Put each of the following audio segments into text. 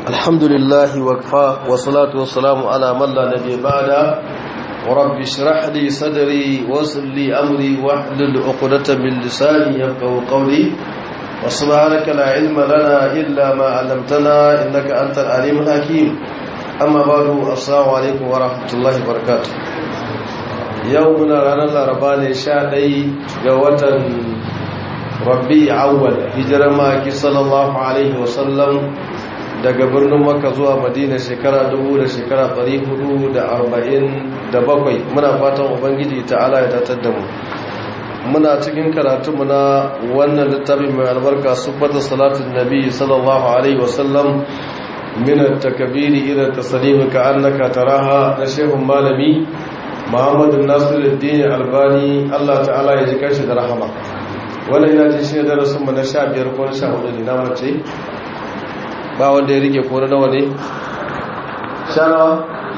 الحمد لله وكفى والصلاة والسلام على من لا نبي بعد ورب اشرح لي صدري ويسر لي أمري واحلل عقدة من لساني يفقهوا قولي وسبحانك لا علم لنا إلا ما علمتنا إنك أنت العليم الحكيم أما بعد السلام عليكم ورحمة الله وبركاته يومنا رانا الأربعين شاهدي جوة rabbi awwal hijirar maki sallallahu alaihi wasallam daga birnin makka zuwa madina shekara dubu da shekara ɗari hudu da arba'in da bakwai muna fatan ubangiji ta'ala ya tatar da mu muna cikin karatunmu na wannan littafi mai albarka subbata salatin nabi sallallahu alaihi wasallam min at-takbiri ila taslimi ka annaka taraha na shehun malami muhammadu nasiruddin albani Allah ta'ala ya ji kanshi da rahama wannan yana jin shi ne darasin mu na sha biyar ko na sha hudu ne na mace ba wanda ya rike ko na nawa ne sha nawa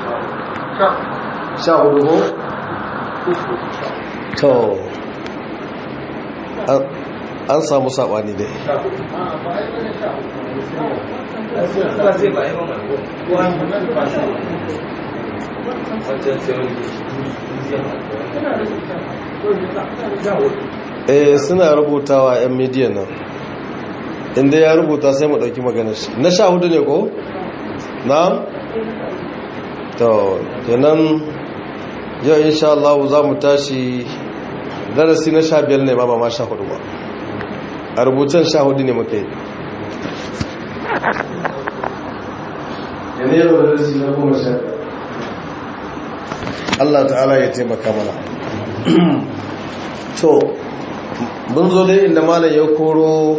sha hudu ko to an samu saɓani dai eh suna rubutawa yan midiyan nan inda ya rubuta sai mu dauki maganar shi na sha hudu ne ko na to kenan yau insha Allah za mu tashi darasi na sha biyar ne ba ba ma sha hudu ba a rubutan sha hudu ne muka yi yana yau darasi na goma sha Allah ta'ala ya taimaka mana to mun zo dai inda malam ya koro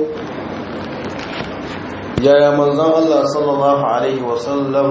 yaya manzan Allah sallallahu Alaihi wasallam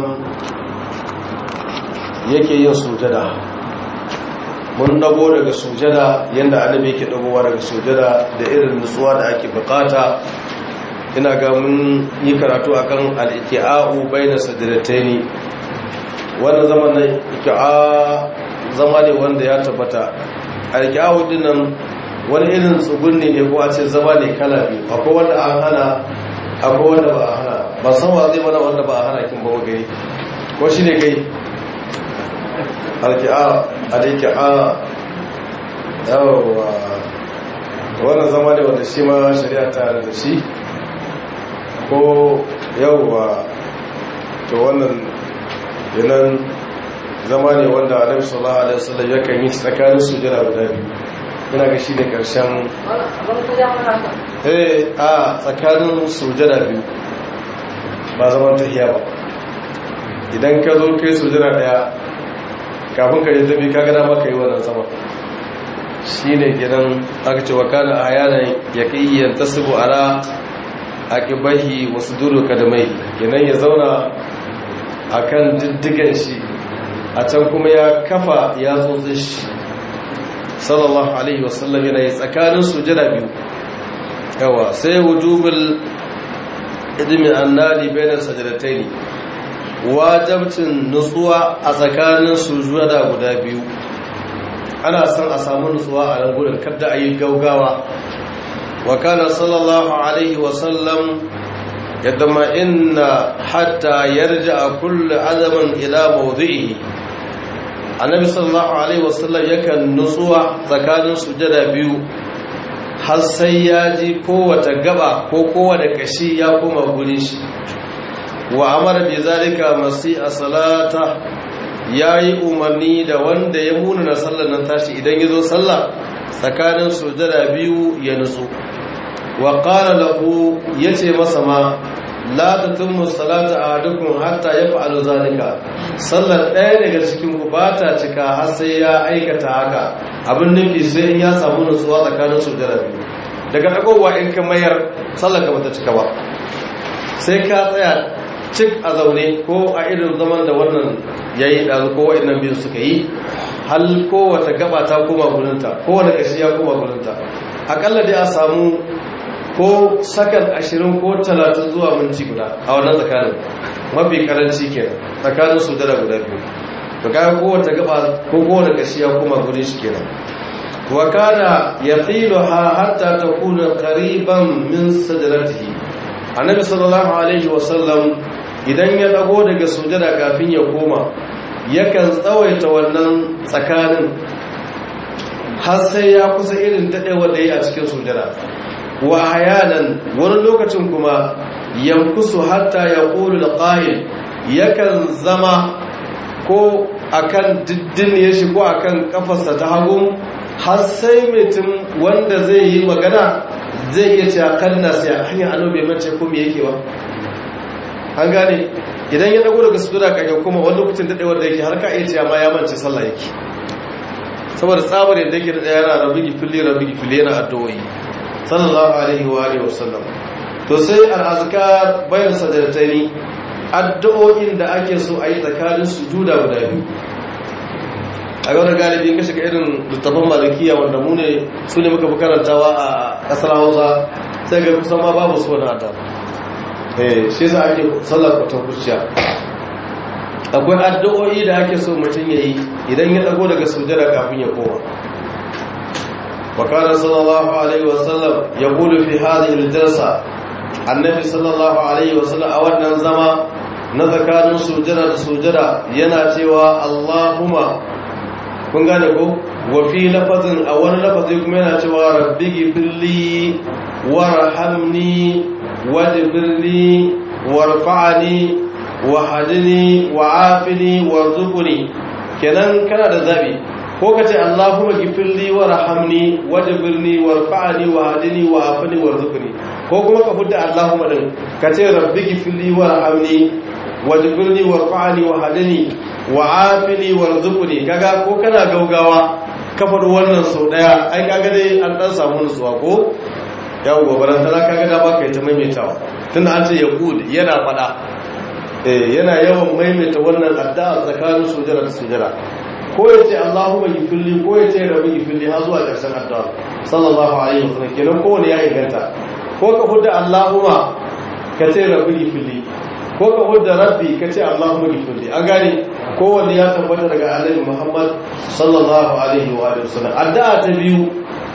yake yin sujada mun dago daga sujada yadda annabi yake dagowa daga sujada da irin nutsuwa da ake bukata ina ga mun yi karatu akan al-iqa'u bayna sajdataini wannan zaman na iqa zama ne wanda ya tabbata al-iqa'u dinnan wani irin tsugunni ne ko a ce zama ne kala biyu akwai wanda an hana akwai wanda ba a hana ba san wa zai mana wanda ba a hana kin bawa gari ko shi ne gai alki'a aliki'a yawa wannan zama ne wanda shi ma shari'a ta da shi ko yawa to wannan yanan zama ne wanda alaihi sallallahu alaihi wasallam yakan yi tsakanin sujada guda biyu ina ga shi ne ƙarshen eh a tsakanin sujada biyu ba zaman tahiya ba idan ka zo kai sujada daya kafin ka yi tafi kaga dama ka yi wannan sama shi ne gidan aka ce wa kana a yanar ya kai yanta subu ala a ƙibahi wasu duru kadamai gidan ya zauna a kan diddigan shi a can kuma ya kafa ya tsotsi shi sallallahu alaihi wasallam yana yi tsakanin sujada biyu yawa sai wujubul idmi annadi bainas sajdatayn wajibcin nutsuwa a tsakanin sujada guda biyu ana son a samu nutsuwa a nan gurin kada ayi gaugawa wa kana sallallahu alaihi wasallam yadma inna hatta yarja kullu azaman ila mawdi'ihi annabi sallallahu alaihi wasallam yakan nutsuwa tsakanin sujada biyu har sai ya ji kowace gaba ko kowane kashi ya koma gurin shi wa amara bi zalika masi a salata yayi umarni da wanda ya muna na sallar nan tashi idan ya zo sallah tsakanin sujada biyu ya nutsu wa qala lahu yace masa ma la tatimmu salata ahadukum hatta yaf'alu zalika sallar ɗaya daga cikin ku ba ta cika har sai ya aikata haka abin nufi sai in ya samu nutsuwa tsakanin sujjada biyu daga dagowa in ka mayar sallar ka bata cika ba sai ka tsaya cik a zaune ko a irin zaman da wannan yayi da ko wa'annan biyu suka yi hal kowace gaba ta koma gurinta kowane kashi ya koma gurinta akalla dai a samu ko sakan ashirin ko talatin zuwa minti guda a wannan tsakanin mafi karanci kenan tsakanin su dara guda biyu to kaga kowace gaba ko kowane kashi ya koma gurin shi kenan wa kana yaqiluha hatta takuna qariban min sadratihi annabi sallallahu alaihi wasallam idan ya dago daga sujada kafin ya koma yakan tsawaita wannan tsakanin har sai ya kusa irin daɗewar da ya a cikin sujada wa hayanan wani lokacin kuma yankusu hatta ya ƙulu da ƙa'il yakan zama ko akan diddin ya shi ko akan kafarsa ta hagun har sai mutum wanda zai yi magana zai iya ce a kan nasu ya hanyar ano bai mace ko me yake ba an gane idan ya dago daga sujada kaga kuma wani lokacin daɗewar da yake har ka iya ce ma ya mance sallah yake saboda tsabar yadda yake da yana rabi gifili rabi gifili yana addu'o'i sallallahu alaihi wa alihi wasallam to sai al-azkar bayan sajdatayni addu'o'in da ake so a yi tsakanin sujuda guda biyu a yau da galibi ka shiga irin littafin malikiya wanda mu ne su ne muka fi karantawa a ƙasar hausa sai ga kusan ma babu su wani adab eh shi za a ke sallar kwatan kurciya akwai addu'o'i da ake so mutum ya yi idan ya dago daga sujada kafin ya koma وكان صلى الله عليه وسلم يقول في هذه الجلسة النبي صلى الله عليه وسلم أولا زما نذكر سجدة سجدة يناتي اللهم kun gane ko wa fi lafazin a wani lafazi kuma yana cewa rabbi gifirli warhamni wajbirni warfa'ni wahdini wa'afini warzuqni kenan kana da zabi ko ka ce Allahumma gifirli warhamni wajbirni warfa'ni wahdini wa'afini warzuqni ko kuma ka fudda Allahumma din ka ce rabbi gifirli warhamni wajbirni warfa'ni wahdini wa'afini warzuqni kaga ko kana gaugawa ka faɗi wannan sau daya ai kaga dai an dan samu nutsuwa ko yawo barantana kaga da baka yi ta maimaitawa tunda an ce yaqud yana fada eh yana yawan maimaita wannan addu'a tsakanin sujada da sujada ko ya ce Allahumma gifirli ko ya ce rabbi gifirli har zuwa ƙarshen addu'a sallallahu alaihi wasallam kenan kowane ya inganta ko ka hudda Allahumma ka ce rabbi gifirli ko ka hudda rabbi ka ce Allahumma gifirli an gane kowanne ya tabbata daga Annabi Muhammad sallallahu alaihi wa sallam addu'a ta biyu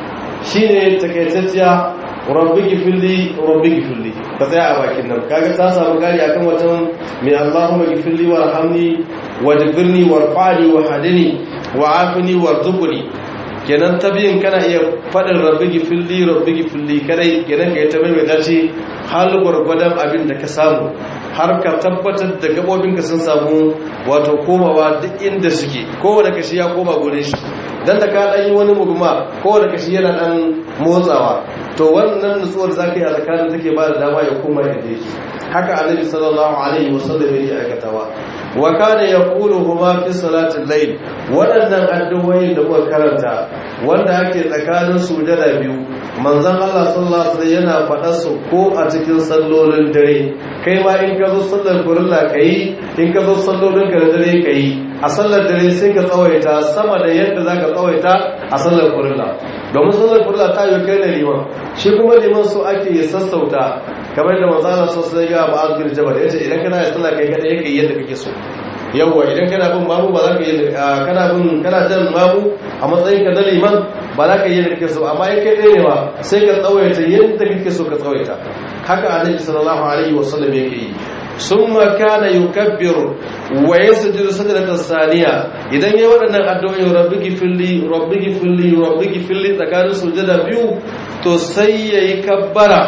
shine takaitacciya rabbi gifirli rabbi gifirli ka tsaya a bakin nan kaga ta samu gari akan watan mai Allahumma gifirli warhamni wajbirni warfa'ni wahdini wa'afini warzuqni kenan ta biyin kana iya fadin rabbi gifirli rabbi gifirli kadai kenan kai ta mai dace hal gurgudan abin da ka samu har ka tabbatar da gabobinka sun samu wato komawa duk inda suke kowane kashi ya koma gurin shi dan da ka dan yi wani muguma kowane kashi yana dan motsawa to wannan nutsuwar zaka yi a tsakanin take ba da dama ya koma inda yake haka annabi sallallahu alaihi wasallam yake aikatawa wa kana yaquluhuma fi salatil layl wadannan addu'o'in da muka karanta wanda ake tsakanin sujada biyu manzon Allah sallallahu alaihi yana faɗa su ko a cikin sallolin dare kai ma in ka zo sallar farilla kai in ka zo sallolin dare kai a sallar dare sai ka tsawaita sama da yadda zaka tsawaita a sallar farilla domin sallar farilla ta yi kai da liman shi kuma liman so ake ya sassauta kamar da manzo Allah sallallahu alaihi wasallam ya ba bin jabal yace idan kana yin sallah kai kada yake yadda kake so yawa idan kana bin mamu ba za ka yi kana bin kana jan mamu a matsayin ka na liman ba za ka yi yadda kake so amma in kai ɗaya ne ba sai ka tsawaita yadda kake so ka tsawaita haka annabi sallallahu alaihi wasallam yake yi summa kana yukabbiru wa yasjudu sajdatan saniya idan yayi waɗannan addu'o'i rabbi gifilli rabbi gifilli rabbi gifilli tsakanin sujada biyu to sai yayi kabbara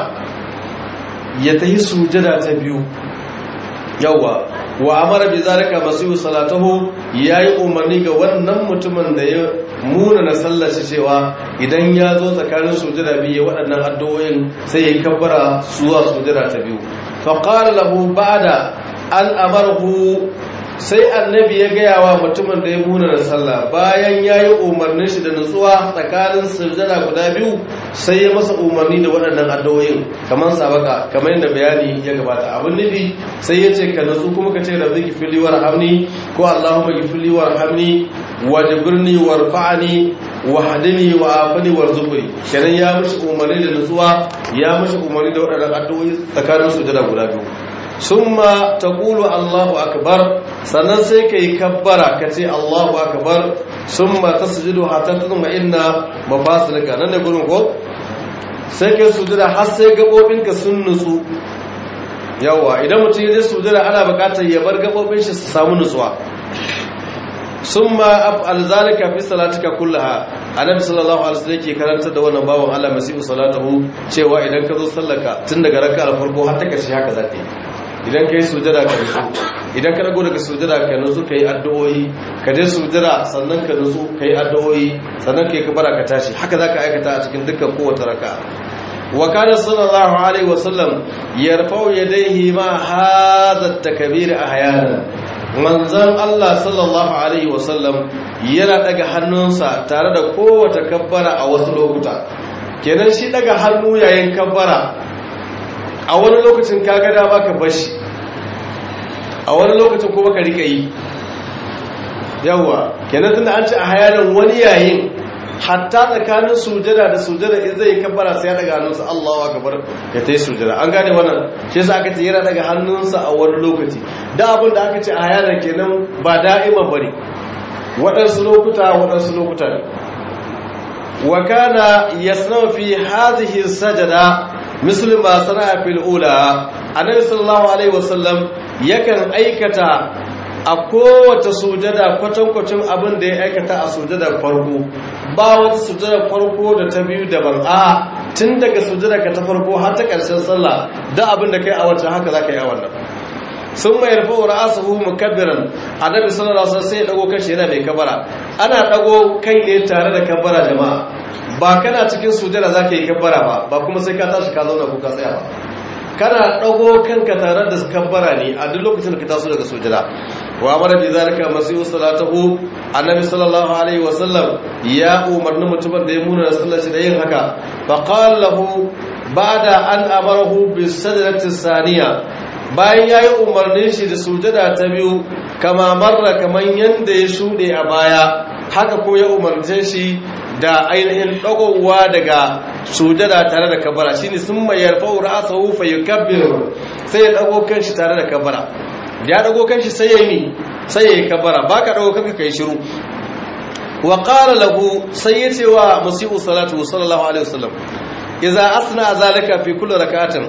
ya tahi sujada ta biyu yawa wa amara bi zalika masihu salatahu yayi umarni ga wannan mutumin da ya muna na sallar shi cewa idan ya zo tsakanin sujada biyu waɗannan addu'o'in sai ya kabbara zuwa sujada ta biyu fa qala lahu ba'da an amarhu sai annabi ya gaya wa mutumin da ya muna da sallah bayan ya yi umarnin shi da nutsuwa tsakanin sujada guda biyu sai ya masa umarni da waɗannan addu'o'in kamar sabaka kamar yadda bayani ya gabata abin nufi sai ya ce ka nutsu kuma ka ce rabbi gifili warhamni ko allahumma gifili warhamni wajbirni warfa'ni wahdini wa afini warzuqni kenan ya mishi umarni da nutsuwa ya mishi umarni da waɗannan addu'o'i tsakanin sujada guda biyu summa taqulu Allahu akbar sannan sai kai kabbara kace Allahu akbar summa tasjudu hatta tudma inna mafasilika nan ne gurin ko sai kai sujuda har sai gabobinka sun nutsu yawa idan mutum ya je sujada ana bukatar ya bar gabobin shi su samu nutsuwa summa af'al zalika fi salatika kullaha annabi sallallahu alaihi wasallam yake karanta da wannan bawon Allah masihu salatuhu cewa idan ka zo sallaka tun daga raka'a farko har ta karshe haka zaka yi idan kai sujada ka nutsu idan ka dago daga sujada ka nutsu kai addu'o'i ka je sujada sannan ka nutsu kai addu'o'i sannan kai kabara ka tashi haka zaka aikata a cikin dukkan kowace raka'a wa kana sallallahu alaihi wasallam yarfa'u yadayhi ma hadha at-takbir ahyana manzon Allah sallallahu alaihi wasallam yana daga hannunsa tare da kowace kabbara a wasu lokuta kenan shi daga hannu yayin kabbara a wani lokacin kaga da baka bashi a wani lokacin kuma ka rika yi yawa kenan tunda an ce a hayanin wani yayin hatta tsakanin sujada da sujada in zai kabbara sai ya daga hannunsa Allahu akbar ya tayi sujada an gane wannan shi yasa aka ce yana daga hannunsa a wani lokaci da abin da aka ce a hayanin kenan ba da'iman bane waɗansu lokuta waɗansu lokuta ne wa kana yasnau fi hadhihi sajada misli ma sana'a fil ula annabi sallallahu alaihi wasallam yakan aikata a kowace sujada kwatankwacin abin da ya aikata a sujadar farko ba wata sujadar farko da ta biyu daban a tun daga sujadar ka ta farko har ta ƙarshen sallah da abin da kai a wancan haka za ka yi a wannan sun mai rufe wa ra'asuhu mukabbiran annabi sallallahu alaihi wasallam sai ya dago kashi yana mai kabara ana dago kai ne tare da kabara jama'a ba kana cikin sujada zaka yi kabbara ba ba kuma sai ka tashi ka zauna ko ka tsaya ba kana dago kanka tare da kabbara ne a duk lokacin da ka taso daga sujada wa amara bi zalika masihu salatuhu annabi sallallahu alaihi wasallam ya umarni mutumin da ya muna sallar shi da yin haka fa qala lahu ba'da an amarahu bis sajdati saniya bayan yayi umarnin shi da sujada ta biyu kama marra kaman yanda ya shude a baya haka ko ya umarce shi da ainihin dagowa daga sujada tare da kabara shine sun mai yarfa'u ra'sahu fa yukabbir sai ya dago kanshi tare da kabara ya dago kanshi sai yayi sai yayi kabara baka dago kanka kai shiru wa qala lahu sai yace wa musiu salatu sallallahu alaihi wasallam idza asna zalika fi kulli rak'atin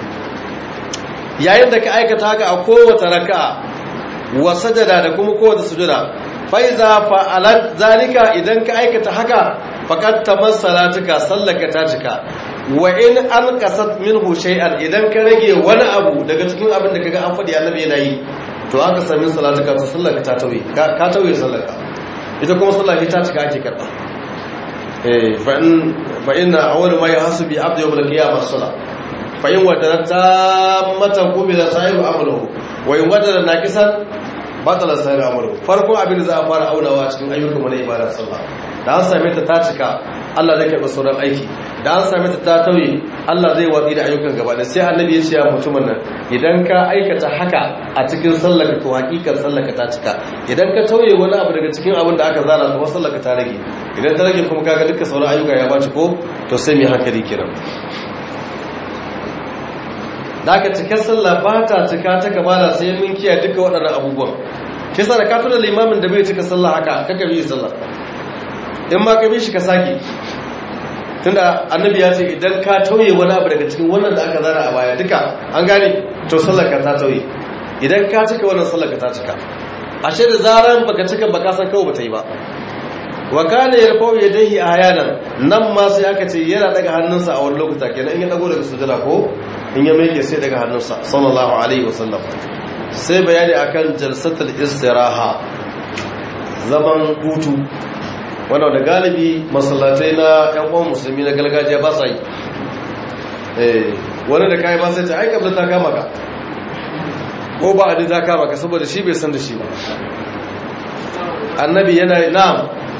yayin da ka aikata haka a kowace raka'a wa sajada da kuma kowace sujada faiza fa'alat zalika idan ka aikata haka faqad tamassalatika sallaka ta cika wa in an qasat minhu shay'an idan ka rage wani abu daga cikin abin da kaga an fadi annabi yana yi to aka sami salatuka to sallaka ta tauye ka tauye sallaka ita kuma sallaka ta cika ake karba eh fa in fa inna awwal ma yahsabi abdu yawm al-qiyamah salat fa in wadara tammatan qubila sahibu amaluhu wa in wadara naqisan batala sai da amuru farkon abin da za a fara aunawa cikin ayyukan mu na ibada sallah da an same ta ta cika Allah zai karɓi sauran aiki da an same ta ta tauye Allah zai watsi da ayyukan gaba da sai annabi ya ce ya mutumin nan idan ka aikata haka a cikin sallar to hakikar sallar ta cika idan ka tauye wani abu daga cikin abin da aka zana to sallar ta rage idan ta rage kuma kaga dukkan sauran ayyuka ya baci ko to sai mai hankali kiran da aka cikar sallah ba ta cika ta kamala sai mun kiyaye duka waɗannan abubuwan kisa da ka tuna limamin da bai cika sallah haka kaka bi sallah in ma ka bi shi ka saki tunda annabi ya ce idan ka tauye wani abu daga cikin wannan da aka zara a baya duka an gane to sallar ka ta tauye idan ka cika wannan sallar ka ta cika ashe da zaran baka cika baka san kawai bata yi ba wa kana yarfau yadayhi ahyanan nan ma sai aka ce yana daga hannunsa a wani lokuta kenan in ya dago daga sujada ko in ya miƙe sai daga hannunsa sallallahu alaihi wasallam sai bayani akan jalsatul istiraha zaman hutu wanda da galibi masallatai na yan uwan musulmi na gargajiya ba sa yi eh wani da kai ba sai ta aika ta kama ka ko ba adi ta kama ka saboda shi bai san da shi ba annabi yana na'am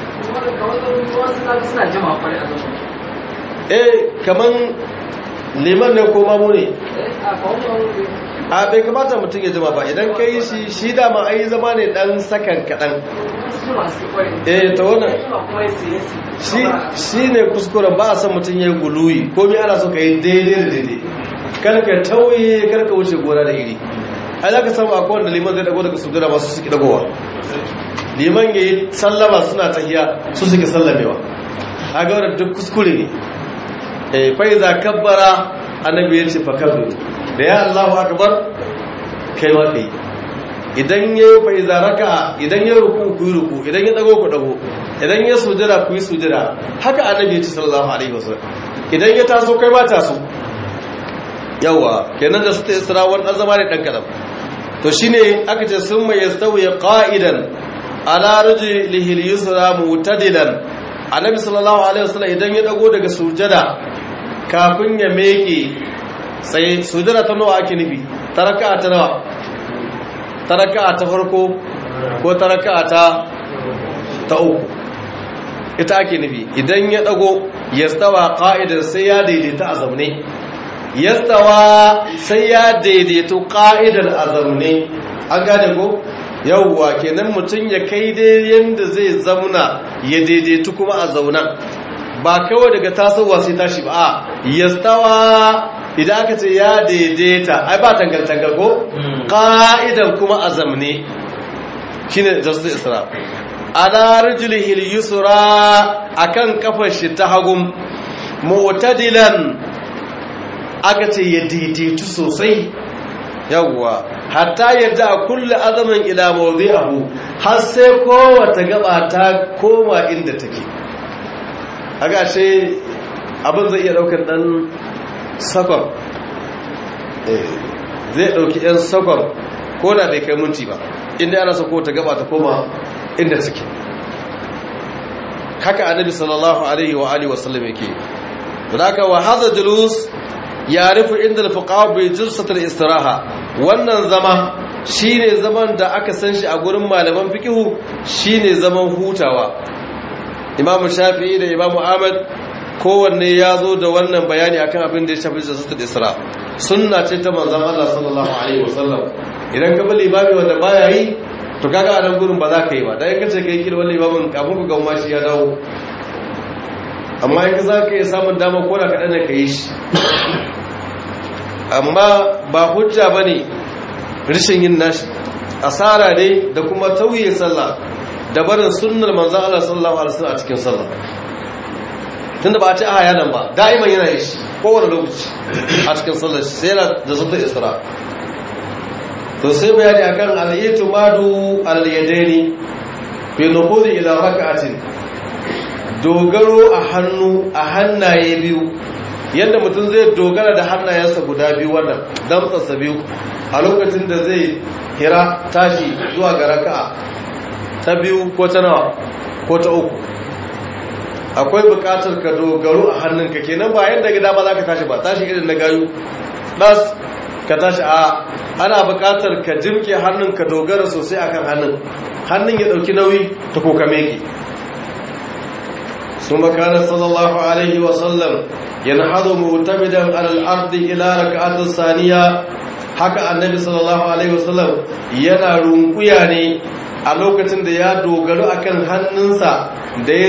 eh kaman liman ne ko mamu ne a bai kamata mutum ya jima ba idan ka yi shi shi dama a yi zama ne dan sakan kaɗan eh ta wannan shi ne kuskuren ba a san mutum ya yi guluyi komi ana so ka yi daidai da daidai karka tauye karka wuce gona da iri ai za ka samu a kowane liman zai dago daga sujada masu suke dagowa liman ya yi sallama suna tahiya su suke sallamewa a ga wadda duk kuskure ne fai za kabbara annabi ya ce fa kabbiru da ya Allahu akbar kai ma kai idan ya fa iza raka idan ya ruku ku yi ruku idan ya dago ku dago idan ya sujada ku yi sujada haka annabi ya ce sallallahu alaihi wasallam idan ya taso kai ma taso yawa kenan da su ta isra wani zama ne dan kadan to shine aka ce sun mai yastawi qa'idan ala rijlihi al-yusra mutadilan annabi sallallahu alaihi wasallam idan ya dago daga sujada kafin ya meke sai sujada ta nawa ake nufi taraka ta nawa taraka ta farko ko taraka ta ta uku ita ake nufi idan ya dago yastawa qa'idan sai ya daidaita a zaune yastawa sai ya daidaito qa'idan a zaune an gane ko yawwa kenan mutum ya kai dai yanda zai zauna ya daidaitu kuma a zaunan ba kawai daga tasowa sai tashi ba a yastawa idan aka ce ya daidaita ai ba tangal-tangal ko ƙa'idan kuma a zamne shi ne jasus isra ala rijlihil yusra akan kafar shi ta hagun mu'tadilan aka ce ya daidaitu sosai yawwa hatta yadda a kulle azamin ila mawdi'ahu har sai kowace gaba ta koma inda take aga she abin zai iya daukar dan sakon zai dauki yan sakon ko da bai kai minti ba inda ana sako ta gaba ta koma inda take haka annabi sallallahu alaihi wa alihi wasallam yake haka wa hadha julus yarifu inda al-fuqaha bi jalsat al-istiraha wannan zama shine zaman da aka san shi a gurin malaman fiqhu shine zaman hutawa imam shafi'i da imam ahmad kowanne ya zo da wannan bayani akan abin da ya shafi jalsatul isra sunna ce ta manzon Allah sallallahu alaihi wasallam idan ka bi limami wanda baya yi to kaga a nan gurin ba za ka yi ba dan in kace kai kirwan limamin kafin ku ga mashi ya dawo amma in za ka yi samun dama ko da kaɗan ka yi shi amma ba hujja ba ne rishin yin nashi asara ne da kuma tauye sallah da barin sunnar manzan Allah sallallahu alaihi wasallam a cikin sallah tunda ba a ce a yanan ba da'iman yana yi shi kowane lokaci a cikin sallah sai yana da zata isra to sai bayani akan al-itimadu al-yadaini fi nuqudi ila rak'atin dogaro a hannu a hannaye biyu yadda mutum zai dogara da hannayensa guda biyu wannan damtsarsa biyu a lokacin da zai hira tashi zuwa ga raka'a ta biyu ko ta nawa ko ta uku akwai bukatar ka dogaro a hannunka kenan ba yadda gida ba za ka tashi ba tashi irin na gayu ɗas ka tashi a ana bukatar ka jimke hannun ka dogara sosai akan hannun hannun ya ɗauki nauyi ta ko ka meke ثم كان صلى الله عليه وسلم ينحض معتمدا على الارض الى ركعه الثانيه haka annabi sallallahu alaihi wasallam yana runkuya ne a lokacin da ya dogaro akan hannunsa da ya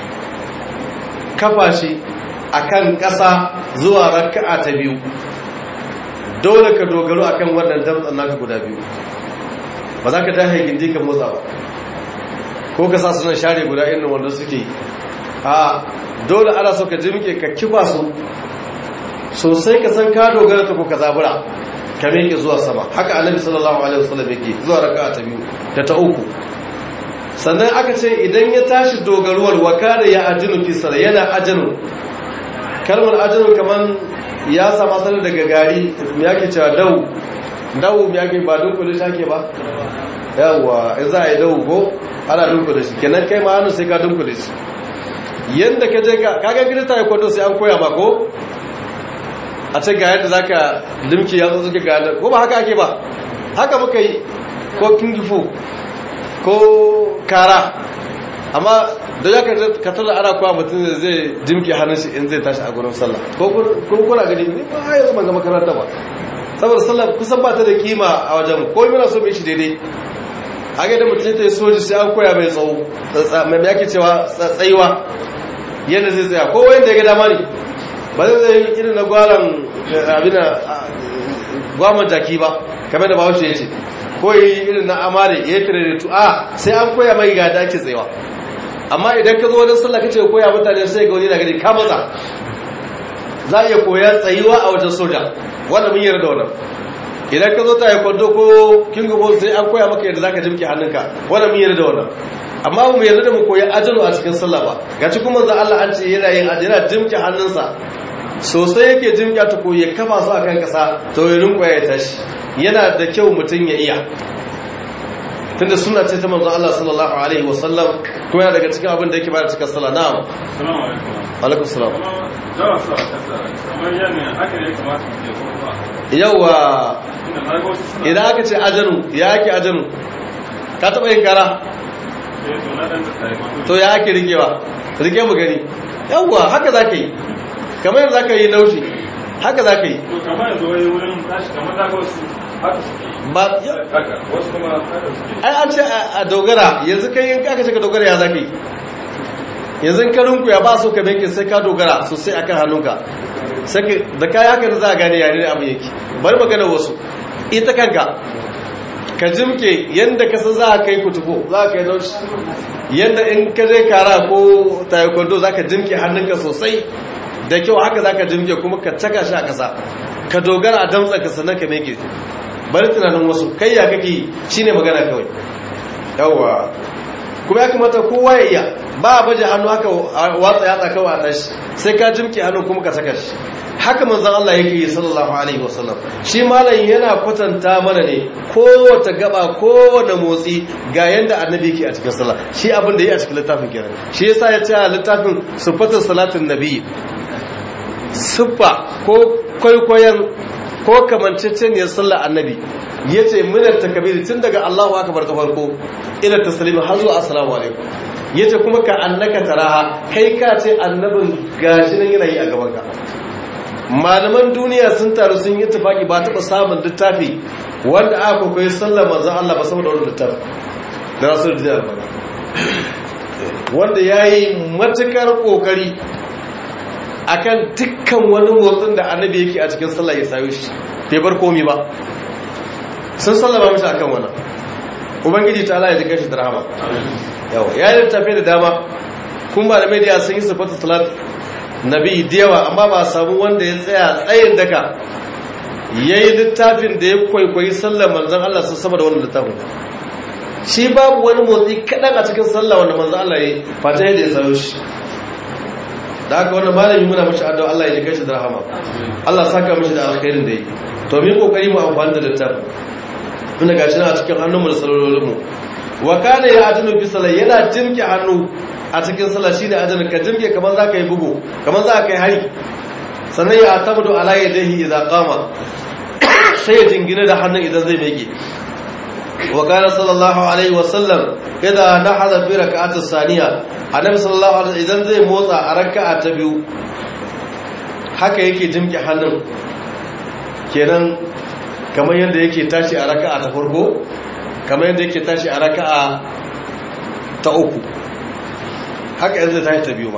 kafa shi akan ƙasa zuwa raka'a ta biyu dole ka dogaro akan wannan damtsan naka guda biyu ba za ka dahe gindi ka motsa ba ko ka sa sunan share guda irin wanda suke a dole ana so ka jimke ka kifa su sosai ka san ka dogara ta ko ka zabura ka miƙe zuwa sama haka annabi sallallahu alaihi wasallam yake zuwa raka'a ta biyu da ta uku sannan aka ce idan ya tashi dogaruwar wakana ya ajinu fi sala yana ajinu kalmar ajinu kaman ya sama sanar daga gari me yake cewa dau dau me yake ba dunkule shi ake ba yawa in za a yi dau ko ana dunkule shi kenan kai ma hannu sai ka dunkule shi yadda ka je ka kaga gida ta yi kwado sai an koya ba ko a ce ga yadda za ka limki ya zo ga yadda ko ba haka ake ba haka muka yi ko kingifu ko kara amma da ya ka tada ana kowa mutum da zai jimki hannun shi in zai tashi a gurin sallah ko kuna gani ne ba ya zama ga makaranta ba saboda sallah kusan ba ta da kima a wajen ko muna so mai shi daidai a ga da mutum ta yi soji sai an koya mai tsawo mai yake cewa tsaiwa yadda zai tsaya ko wanda ya ga dama ne ba zai zai irin na gwaran abin gwaman jaki ba kamar da bahaushe ya ce ko yi irin na amare ya kira da tu'a sai an koya mai ga da ake tsayawa amma idan ka zo wajen sallah kace koya mutane sai ga wani na gani ka matsa za a iya koyar tsayuwa a wajen soja wanda mun yarda wannan idan ka zo ta yi kwando ko king of sai an koya maka yadda zaka jimke hannunka wanda mun yarda wannan amma mu yarda da mu koyi ajalu a cikin sallah ba ga cikin manzo Allah an ce yana yin ajira jimke hannunsa sosai yake jimke ta koyi ya kafa su akan kasa to ya rinko ya tashi yana da kyau mutum ya iya tunda suna ce ta manzo Allah sallallahu alaihi wasallam ko yana daga cikin abin da yake bada cikin sallah na'am Assalamu alaikum. alaikum salam Zara su a kasa kamar yana haka ne kamata mu je ko ba. yawa Inda na ga wasu suna idan aka ce ajanu ya ake ajanu ka taba yin kara eh to na dan da tare ma. to ya ake rikewa rike mu gani yawa haka za ka yi kamar yadda za ka yi naushi haka za ka yi To kamar yanzu wai wurin tashi kamar na ga wasu haka suke. ba Haka wasu kuma haka suke. ai an ce a dogara yanzu kai in aka ce ka dogara ya za ka yi yanzu in ka rinku ya ba so ka benke sai ka dogara sosai akan hannunka sai ka da kai haka ne za a gane yare abin yake bari magana wasu ita kanka ka jimke yadda ka san za a kai kutuko za a kai naushi yadda in ka je kara ko taekwondo za ka jimke hannunka sosai da kyau haka za ka jimke kuma ka caka shi a ƙasa ka dogara a damtsa ka sannan ka meke bari tunanin wasu kai ya kake shi ne magana kawai yawwa kuma ya kamata kowa ya iya ba a baje hannu haka a watsa yatsa kawai a tashi sai ka jimke hannu kuma ka saka shi haka manzon Allah yake yi sallallahu alaihi wasallam shi malam yana kwatanta mana ne kowace gaba kowane motsi ga yanda annabi yake a cikin sallah shi abin da yi a cikin littafin kenan shi yasa ya ce a littafin sifatin salatin nabi siffa ko kwaikwayon ko kamanceceniyar sallar annabi ya ce minar takabiri tun daga Allahu akbar ta farko ila taslimi har zuwa assalamu alaikum ya ce kuma ka annaka taraha kai ka ce annabin gashi nan yana yi a gaban ka malaman duniya sun taru sun yi tafaki ba taɓa samun littafi wanda aka kwaikwayi sallar manzan Allah ba saboda wani littafi da rasul da wanda ya yi matukar ƙoƙari akan dukkan wani motsin da annabi yake a cikin sallah ya sayo shi bai bar komi ba sun sallama mishi akan wannan ubangiji ta Allah ya jika shi da rahama yawa ya yi tafi da dama kun ba da media sun yi sifatu salat nabi da yawa amma ba samu wanda ya tsaya tsayin daka ya yi littafin da ya kwaikwayi sallar manzan Allah sun sama da wannan littafin shi babu wani motsi kaɗan a cikin sallah wanda manzan Allah ya yi fata yadda ya sayo shi da haka wannan malami muna mashi addu'a Allah ya jika shi da rahama Allah saka mashi da alkhairin da yi to mu yi kokari mu amfani da littafin tunda gashi na a cikin hannunmu da sallolin mu wa kana ya ajinu fi sallah yana jimke hannu a cikin sallah shine ajinu ka jimke kamar zaka yi bugu kamar zaka yi hari sannan ya atabdu ala yadihi idza qama sai ya jingina da hannun idan zai meke wa kana sallallahu alaihi wa sallam idan nahada fi rak'ati saniya annabi sallallahu alaihi idan zai motsa a raka'a ta biyu haka yake jimke hannun kenan kamar yadda yake tashi a raka'a ta farko kamar yadda yake tashi a raka'a ta uku haka yanzu tashi ta biyu ba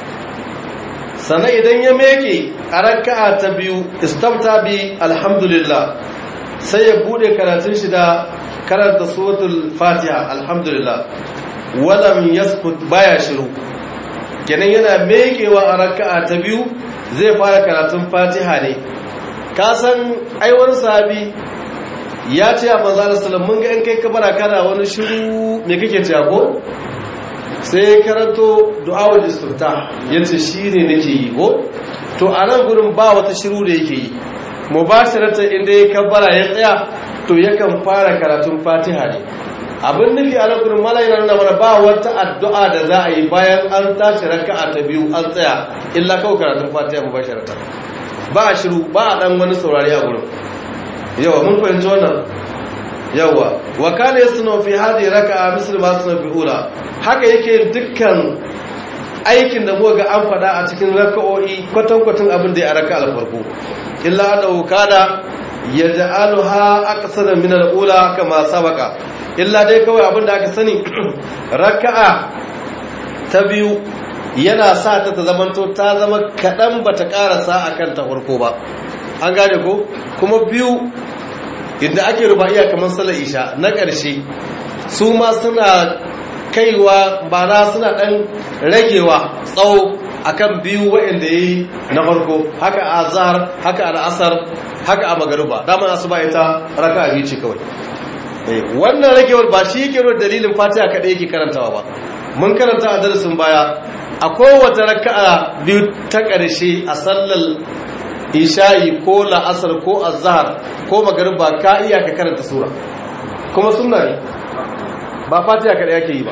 sannan idan ya meke a raka'a ta biyu istamta bi alhamdulillah sai ya bude karatun shi da karanta suratul fatiha alhamdulillah walam yaskut baya shiru kenan yana mekewa a raka'a ta biyu zai fara karatun fatiha ne ka san aiwar sahabi ya ce a manzana salam mun ga in kai kabara kana wani shiru me kake ce ko sai ya karanto du'awul istifta yace shine nake yi ko to a nan gurin ba wata shiru da yake yi mubashiratan inda ya kabara ya tsaya to yakan fara karatun fatiha ne abin nufi a nan gurin mala yana nuna mana ba wata addu'a da za a yi bayan an tashi raka'a ta biyu an tsaya illa kawai karatun fatiha mubashiratan ba a shiru ba a dan wani saurari a gurin yawa mun fahimci wannan yawa wa kana yasnu fi hadhihi raka'a misl ma sunu fi ula haka yake dukkan aikin da muka ga an fada a cikin raka'o'i kwatan kwatan abin da ya raka'a farko illa annahu kana yaj'aluha aqsara min al-ula kama sabaqa illa dai kawai abin da aka sani raka'a ta biyu yana sa ta ta zamanto ta zama kaɗan ba ta ƙarasa a kan ta farko ba an gane ko kuma biyu inda ake ruba'iya kamar salar isha na ƙarshe su ma suna kaiwa ba na suna ɗan ragewa tsawo akan biyu waɗanda yayi na farko haka a azhar haka a asar haka a magruba dama asuba ita raka'a biyu ce kawai wannan ragewar ba shi yake nuna dalilin fatiha kaɗai yake karantawa ba mun karanta a darasin baya a kowace raka'a biyu ta ƙarshe a sallar isha'i ko la'asar ko azhar ko magariba ka iya ka karanta sura kuma sunna ne ba fatiha kaɗai yake yi ba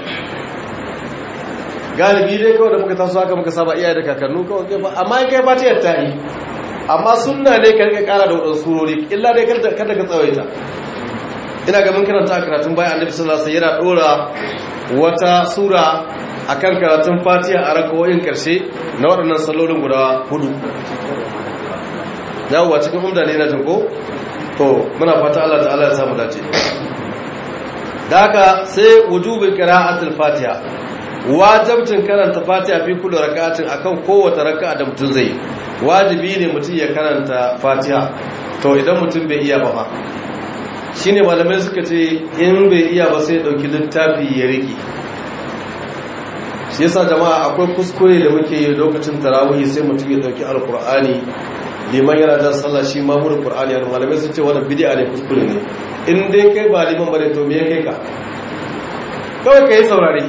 galibi dai kawai da muka taso haka muka saba iyaye da kakannu kawai ba amma in kai fatiha ta yi amma sunna ne ka rika ƙara da waɗansu surori illa dai kada ka tsawaita ina ga mun karanta a karatun bayan annabi sallallahu alaihi wasallam yana dora wata sura akan karatun Fatiha a rakawoyin karshe na waɗannan sallolin guda hudu yawa cikin umda ne na jinko to muna fata Allah ta'ala ya samu dace da haka sai wujubin qira'atul Fatiha wajibcin karanta Fatiha fi kullu rak'atin akan kowace raka'a da mutum zai wajibi ne mutum ya karanta Fatiha to idan mutum bai iya ba fa shi ne malamai suka ce in bai iya ba sai ɗauki littafi ya riƙe shi yasa jama'a akwai kuskure da muke yi lokacin tarawih sai mutum ya ɗauki alkur'ani liman yana jan sallah shi ma murin qur'ani yana malamai sun ce wannan bid'a ne kuskure ne in dai kai ba liman bane to me ya kai ka kawai ka yi saurare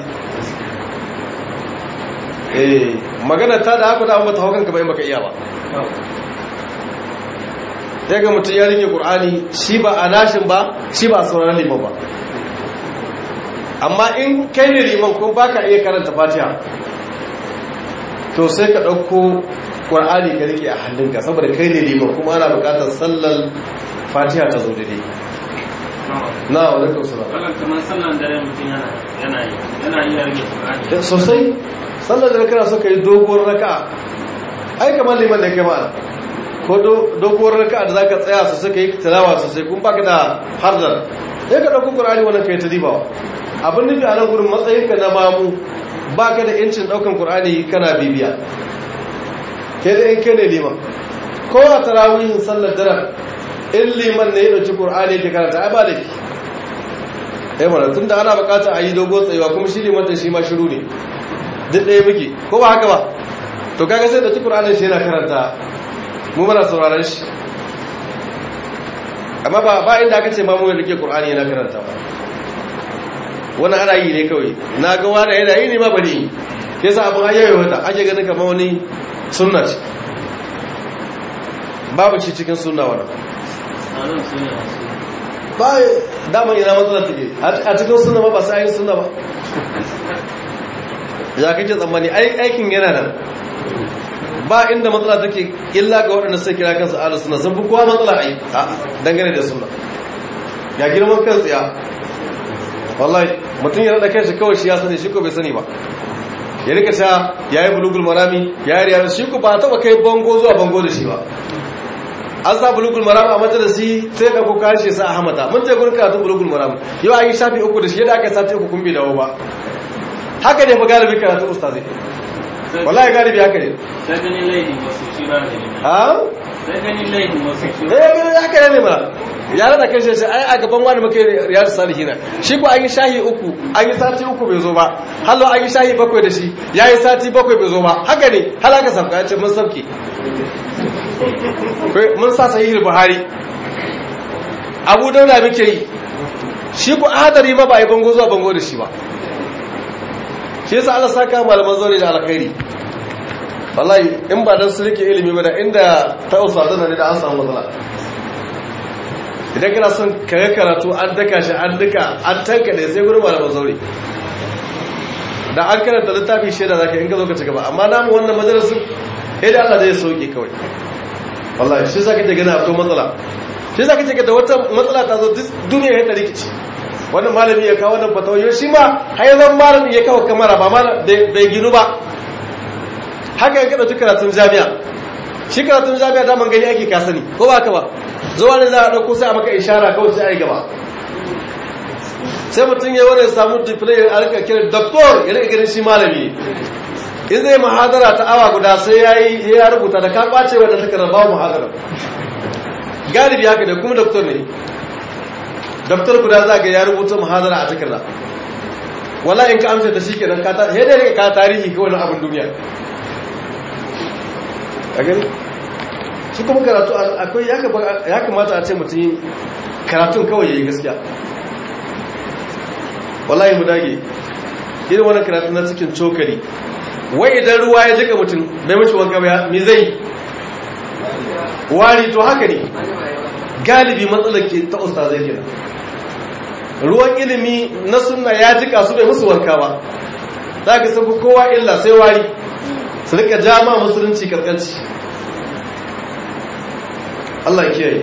eh magana ta da haka da amma ta haukan ka bai maka iya ba ya ga mutum ya rike ƙur'ani shi ba a nashin ba shi ba a sauran liman ba amma in kai ne liman ko ba ka iya karanta fatiha to sai ka ɗauko ƙur'ani ka rike a hannunka saboda kai ne liman kuma ana buƙatar sallar fatiha ta zo daidai na wadda ka usura wannan kamar sallan dare mutum yana yana yi yana iya rage Qur'ani sosai sallar da kana so ka yi doguwar raka'a ai kamar liman da kai ma'ana ko doguwar raka da zaka tsaya su suka yi tilawa sosai kun baka da harzar sai ka dauko qur'ani wannan kai ta dibawa abin nufi a nan gurin matsayin ka na mamu baka da yancin daukan qur'ani kana bibiya kai da in kai ne liman ko a tarawihin sallar dare in liman ne ya dauki qur'ani yake karanta ai ba da eh mana tunda ana bukata a yi dogo tsayuwa kuma shi liman din shi ma shiru ne duk ɗaya muke ko ba haka ba to kaga sai da ci qur'anin shi yana karanta mu mana sauraron shi amma ba ba inda aka ce ma mu da ke qur'ani yana karanta ba wannan ana yi ne kawai na ga wani yana yi ne ma bari ke sa abin ayyaye wata ake ganin kamar wani sunna ce babu shi cikin sunna wannan tsarin sun yi wasu ba daman yana matsala take a cikin sunna ba ba sai yin sunna ba ya kake tsammani aikin yana nan ba inda matsala take illa ga waɗanda suka kira kansu ahlus sunna sun fi kowa matsala ai dangane da sunna ya girman kan tsiya wallahi mutum ya rada kanshi kawai shi ya sani shi ko bai sani ba ya rika ta yayi bulugul marami yayi riyar shi ko ba taba kai bango zuwa bango da shi ba an sa bulugul marami a majalisi sai ka ko kashi sa ahmada mun je gurin karatu bulugul marami yau an yi shafi uku da shi yadda aka sati uku kun bi dawo ba haka ne fa galibi karatu ustazi wallahi galibi haka ne sai ganin laifin wasu shi ba ne ha sai ganin laifin wasu shi ba eh haka ne ba ya rada kan shi ai a gaban wani muke riyadu salihina shi ko an yi shahi uku an yi sati uku bai zo ba hallo an yi shahi bakwai da shi ya yi sati bakwai bai zo ba haka ne halaka sabka ya ce mun sabke mun sa sahihul buhari abu daula muke yi shi ko hadari ma ba a yi bango zuwa bango da shi ba shi yasa Allah saka malaman zaure da alkhairi wallahi in ba dan su rike ilimi ba da inda ta usa zana ne da an samu matsala idan kana son kare karatu an daka shi an duka an tanka ne sai gurin malaman zaure da an karanta littafi shaida zaka in ka zo ka ci gaba amma namu wannan majalisin sai da Allah zai sauke kawai wallahi shi zaka ta gani akwai matsala shi zaka ce da wata matsala ta zo duniya ya ta rikici wannan malami ya kawo wannan fatawa shi ma haizan malami ya kawo kamara ba ma bai ginu ba haka yanka ɗauki karatun jami'a shi karatun jami'a ta man gani ake ka sani ko ba ka ba zuwa ne za a ɗauko sai a maka ishara kawai sai a yi gaba sai mutum ya wani samu diplai a rika kira doktor ya rika ganin shi malami in zai mahadara ta awa guda sai ya yi ya rubuta da ka ɓace wadda ta karaba mahadara galibi haka da kuma doktor ne daftar guda za ga ya rubuta muhadara a takarda wala in ka amsa da shi kenan ka ta sai dai ka tarihi kawai na abin duniya a gani shi kuma karatu akwai ya kamata a ce mutum karatun kawai ya yi gaskiya wallahi mu dage irin wani karatun na cikin cokali wai idan ruwa ya jika mutum bai mace wanka ba me zai wari to haka ne galibi matsalar ke ta usta zai gina ruwan ilimi na sunna ya jika su bai musu wanka ba za ka san kowa illa sai wari su rika jama musulunci karkanci Allah kiyaye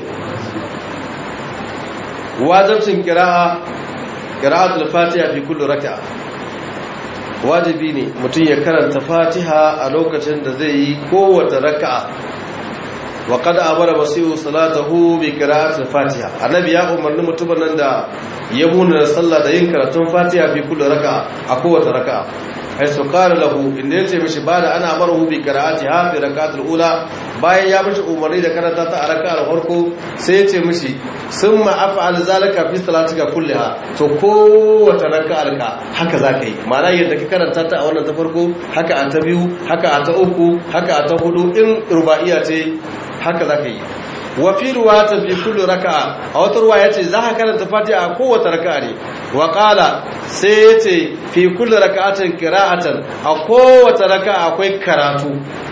wajibcin kira'a qira'atul fatiha fi kulli raka'a wajibi ne mutum ya karanta fatiha a lokacin da zai yi kowace raka'a wa qad amara masihu salatahu bi qira'atil fatiha annabi ya umarni mutumin nan da ya muna sallah da yin karatun fatiha fi kulli raka'a a kowace raka'a ai su qala lahu inda yace mishi bada ana amaru bi qira'atiha fi raka'atil ula bayan ya mishi umarni da karanta ta a raka'ar farko sai yace mishi summa af'al zalika fi salatika kulliha to kowace raka'ar ka haka zaka yi ma'ana yadda ka karanta ta a wannan ta farko haka a ta biyu haka a ta uku haka a ta hudu in ruba'iya ce haka zaka yi wa fi ruwata fi kulli raka'a a wata ruwa yace za ka karanta fatiha a kowace raka'a ne wa qala sai yace fi kulli raka'atin qira'atan a kowace raka'a akwai karatu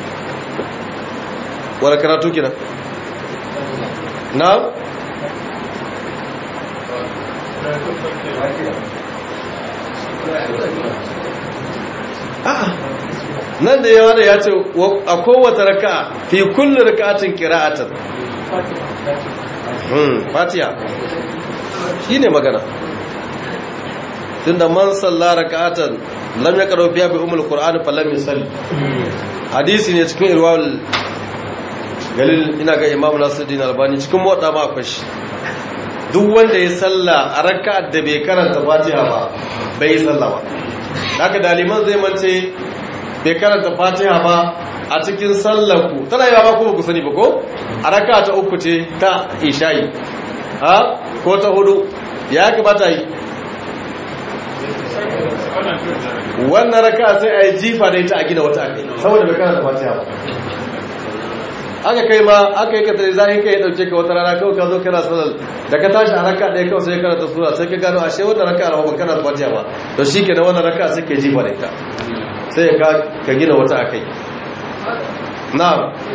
wala karatu kina na a'a nan da yawa da ya ce a kowace raka'a fi kulli raka'atin qira'atan hmm fatiha shine magana tunda man salla raka'atan lam yaqra biha bi umul qur'an falam yusalli hadisi ne cikin irwal galil ina ga imamu nasiruddin albani cikin motsa ma akwai shi duk wanda ya salla a raka'ar da bai karanta fatiha ba bai yi salla ba haka daliman zai mance bai karanta fatiha ba a cikin sallarku tana yi ba kuma ku sani ba ko a raka ta uku ce ta ishayi ha ko ta hudu ya kamata yi wannan raka sai a yi jifa da ita a gina wata ake saboda bai karanta fatiha ba aka kai ma aka yi katare za ka yi dauke ka wata rana kawai ka zo kana sanar da ka tashi a raka ɗaya kawai sai karanta sura sai ka gano ashe wannan raka a ban kana fatiha ba to shi ke da wannan raka sai ka jifa da ita sai ka gina wata a kai na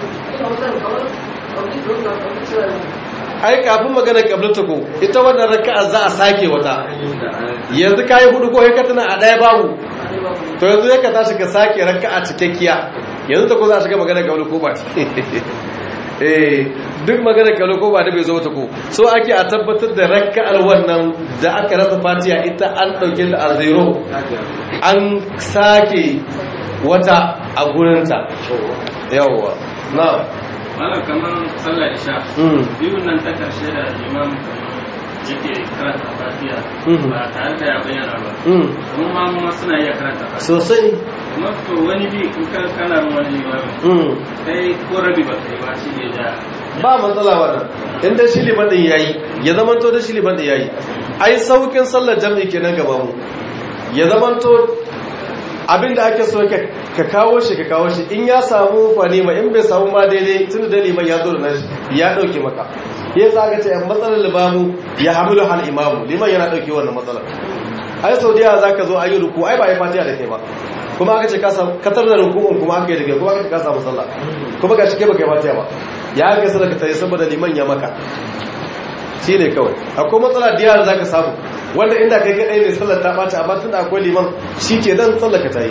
ai kafin magana kablata ko ita wannan raka'a za a sake wata yanzu ka yi hudu ko ya tana a ɗaya babu to yanzu ya ka tashi ka sake raka'a cikakkiya yanzu ta ko za a shiga magana kablu ko ba eh duk magana kablu ko ba da bai zo ta ko so ake a tabbatar da raka'ar wannan da aka rasa fatiha ita an ɗauke da a zero an sake wata a gurinta yawwa na malam kamar sallar isha biyun nan ta karshe da imam yake karanta fatiha ba tare da ya bayyana ba kuma ma mu suna iya karanta fatiha sosai kuma to wani bi in ka kana wani imam kai ko rabi ba kai ba shi ne da ba matsala wannan inda shi liman din yayi ya zamanto da shi liman din yayi ai saukin sallar jami'i kenan gaba mu ya zamanto abinda ake so ka kawo shi ka kawo shi in ya samu fanima in bai samu ma daidai tun da liman ya zo da nashi ya dauke maka ya zaga ce matsalar limamu ya hamilu hal imamu liman yana dauke wannan matsalar ai sau da yawa za ka zo a yi ruku ai ba yi fatiha da kai ba kuma aka ce katar da rukun kuma aka yi da kai kuma aka ce ka samu sallah kuma ga shi kai ba kai fatiha ba ya aka sadaka ta yi saboda liman ya maka shi ne kawai akwai matsala da yara za ka samu wanda inda kai kaɗai ne sallar ta ɓace amma tun da akwai liman shi ke dan tsallaka ta yi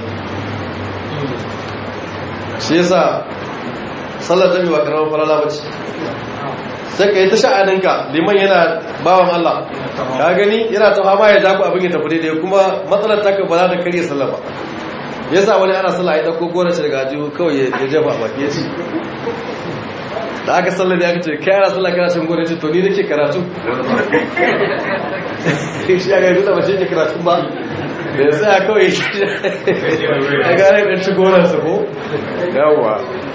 shi yasa sallar jami ba karamar falala ba ce sai ka yi ta sha'aninka liman yana bawan Allah ka gani yana ta fama ya jaku abin ya tafi daidai kuma matsalar ta ba za ta karya sallar ba yasa wani ana sallah ya ɗauko gona shi daga ajiyu kawai ya jefa a baki ya ce da aka sallar ya ce kai ana sallar kana cin gona ce to ni nake karatu shi ya gaisu da mace ke karatu ba da ya tsaya kawai ya gane ɗan ci gonarsa ko yawwa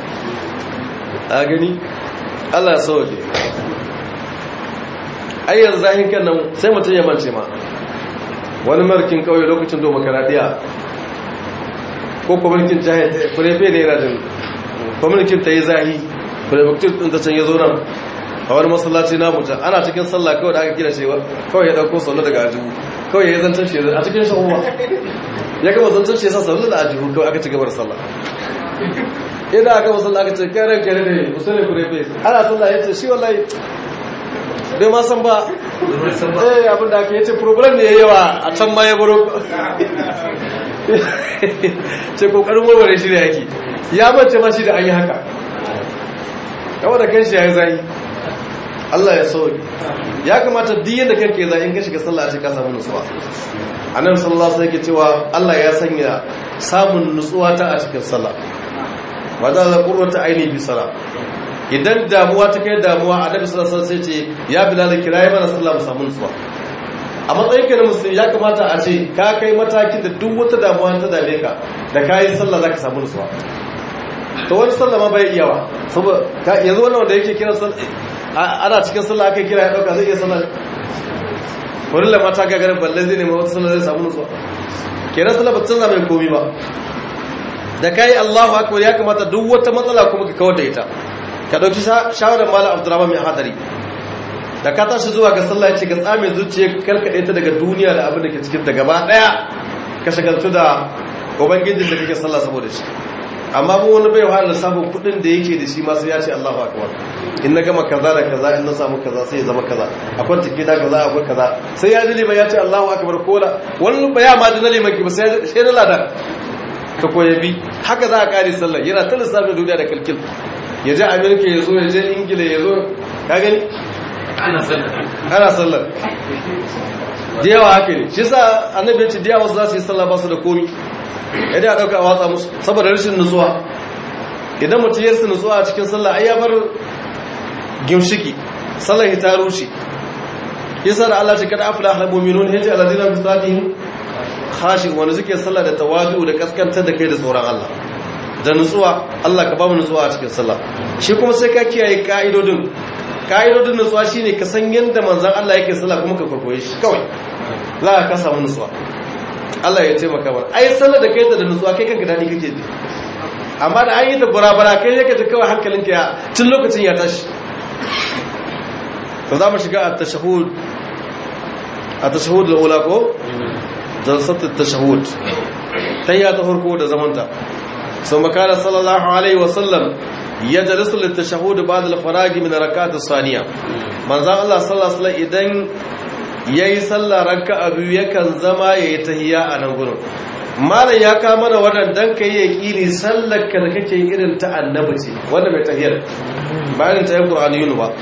a gani allah sauke ayyar zahin kan nan sai mutum ya mance ma wani markin kawai lokacin domin karadiya ko kuma mulkin jahil furefe ne yana jin kwamitin ta yi zahi prefective ɗin ta can ya zo nan a wani masallaci na mutum ana cikin sallah kawai da aka kira shi kawai ya ɗauko sallah daga ajihu kawai ya zancen shi a cikin sha'uwa ya gama zancen shi ya sa sallah da ajihu kawai aka ci gabar sallah idan aka masallah aka ce karen kare ne musulun kurefe ana sallah ya ce shi wallahi bai ma san ba eh abin da aka yace problem ne yawa a can ma ya baro ce kokarin warware shi ne yake ya mace ma shi da an yi haka yawa da kanshi ya yi zai Allah ya sauki ya kamata duk yadda kanka zai in ka shiga sallah ce ka samu nutsuwa annabi sallallahu alaihi wasallam cewa Allah ya sanya samun nutsuwa ta a cikin sallah wa za la qurrata aini bi salah idan damuwa ta kai damuwa annabi sallallahu alaihi wasallam sai ce ya bilal kirayi mana sallah mu samu nutsuwa a matsayin ka na musulmi ya kamata a ce ka kai matakin da duk wata damuwa ta dame ka da kayi sallah zaka samu nutsuwa to wani sallah ma bai iya ba saboda yanzu wannan wanda yake kiran sallah ana cikin sallah aka kira ya dauka zai iya sallah wani lamata ga garin balle zai nema wata sallah zai samu nutsuwa kenan sallah ba ta canza mai komi ba da kai Allahu akbar ya kamata duk wata matsala kuma ka kawar da ita ka dauki shawarar malam Abdurrahman mai hadari da ka tashi zuwa ga sallah ce ka tsame zuciya karkade ta daga duniya da abin da ke cikin ta gaba daya ka shagaltu da ubangijin da kake sallah saboda shi amma mu wani bai wahala lissafin kudin da yake da shi ma sai ya ce Allahu akbar in na gama kaza da kaza in na samu kaza sai ya zama kaza akwai take da kaza akwai kaza sai ya ji liman ya ce Allahu akbar kola wani baya ma ji na liman ki ba sai sai na ladan ka koya bi haka za a kare sallah yana ta lissafin duniya da kalkil ya je Amerika ya zo ya je Ingila ya zo ka gani ana sallar ana sallar da yawa haka ne shi sa annabi ya ce da yawa za su yi sallah ba su da komi yadda ya ɗauka a watsa musu saboda rashin nutsuwa idan mutum yarsu nutsuwa a cikin sallah ai ya bar gimshiki sallar ta rushe yasa da Allah ce kada afla al mu'minun yace alladina bi salatihim khashi wanda suke sallah da tawadu da kaskantar da kai da tsoron Allah da nutsuwa Allah ka ba mu nutsuwa a cikin sallah shi kuma sai ka kiyaye ka'idodin ka'idodin nutsuwa shine ka san yanda manzon Allah yake sallah kuma ka kwaikwaye shi kawai za ka samu nutsuwa Allah ya taimaka mana ai sallar da kai ta da nutsuwa kai kanka dadi kake ji amma da an yi ta burabara kai yake ta kawai hankalinka ya tun lokacin ya tashi to za mu shiga at-tashahhud at-tashahhud al-ula ko jalsat at-tashahhud tayya ta farko da zamanta so makana sallallahu alaihi wa sallam yajlisu lit-tashahhud ba'da al-faragi min rakat as-saniya manzon Allah sallallahu alaihi wa sallam idan ya yi sallah ranka abu yakan zama ya yi tahiya a nan gudun malam ya kama da waɗannan ka yi yaƙini sallar ka da kake irin ta annabi ce wanda mai tahiyar bayan ta yi ƙur'ani yunu ba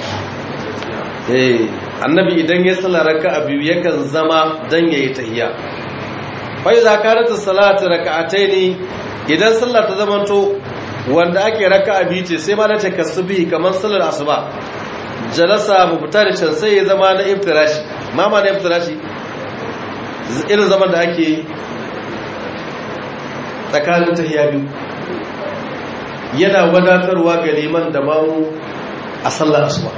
annabi idan ya sallah ranka abu yakan zama don ya yi tahiya fai za ka rata salatu raka'atai ne idan sallah ta zamanto wanda ake raka abi ce sai ma na ce kasubi kamar sallar asuba jalasa mubtarishan sai ya zama na iftirashi mama na iftirashi irin zaman da ake tsakanin tahiyya biyu yana wadatarwa ga liman da mamu a sallar asuba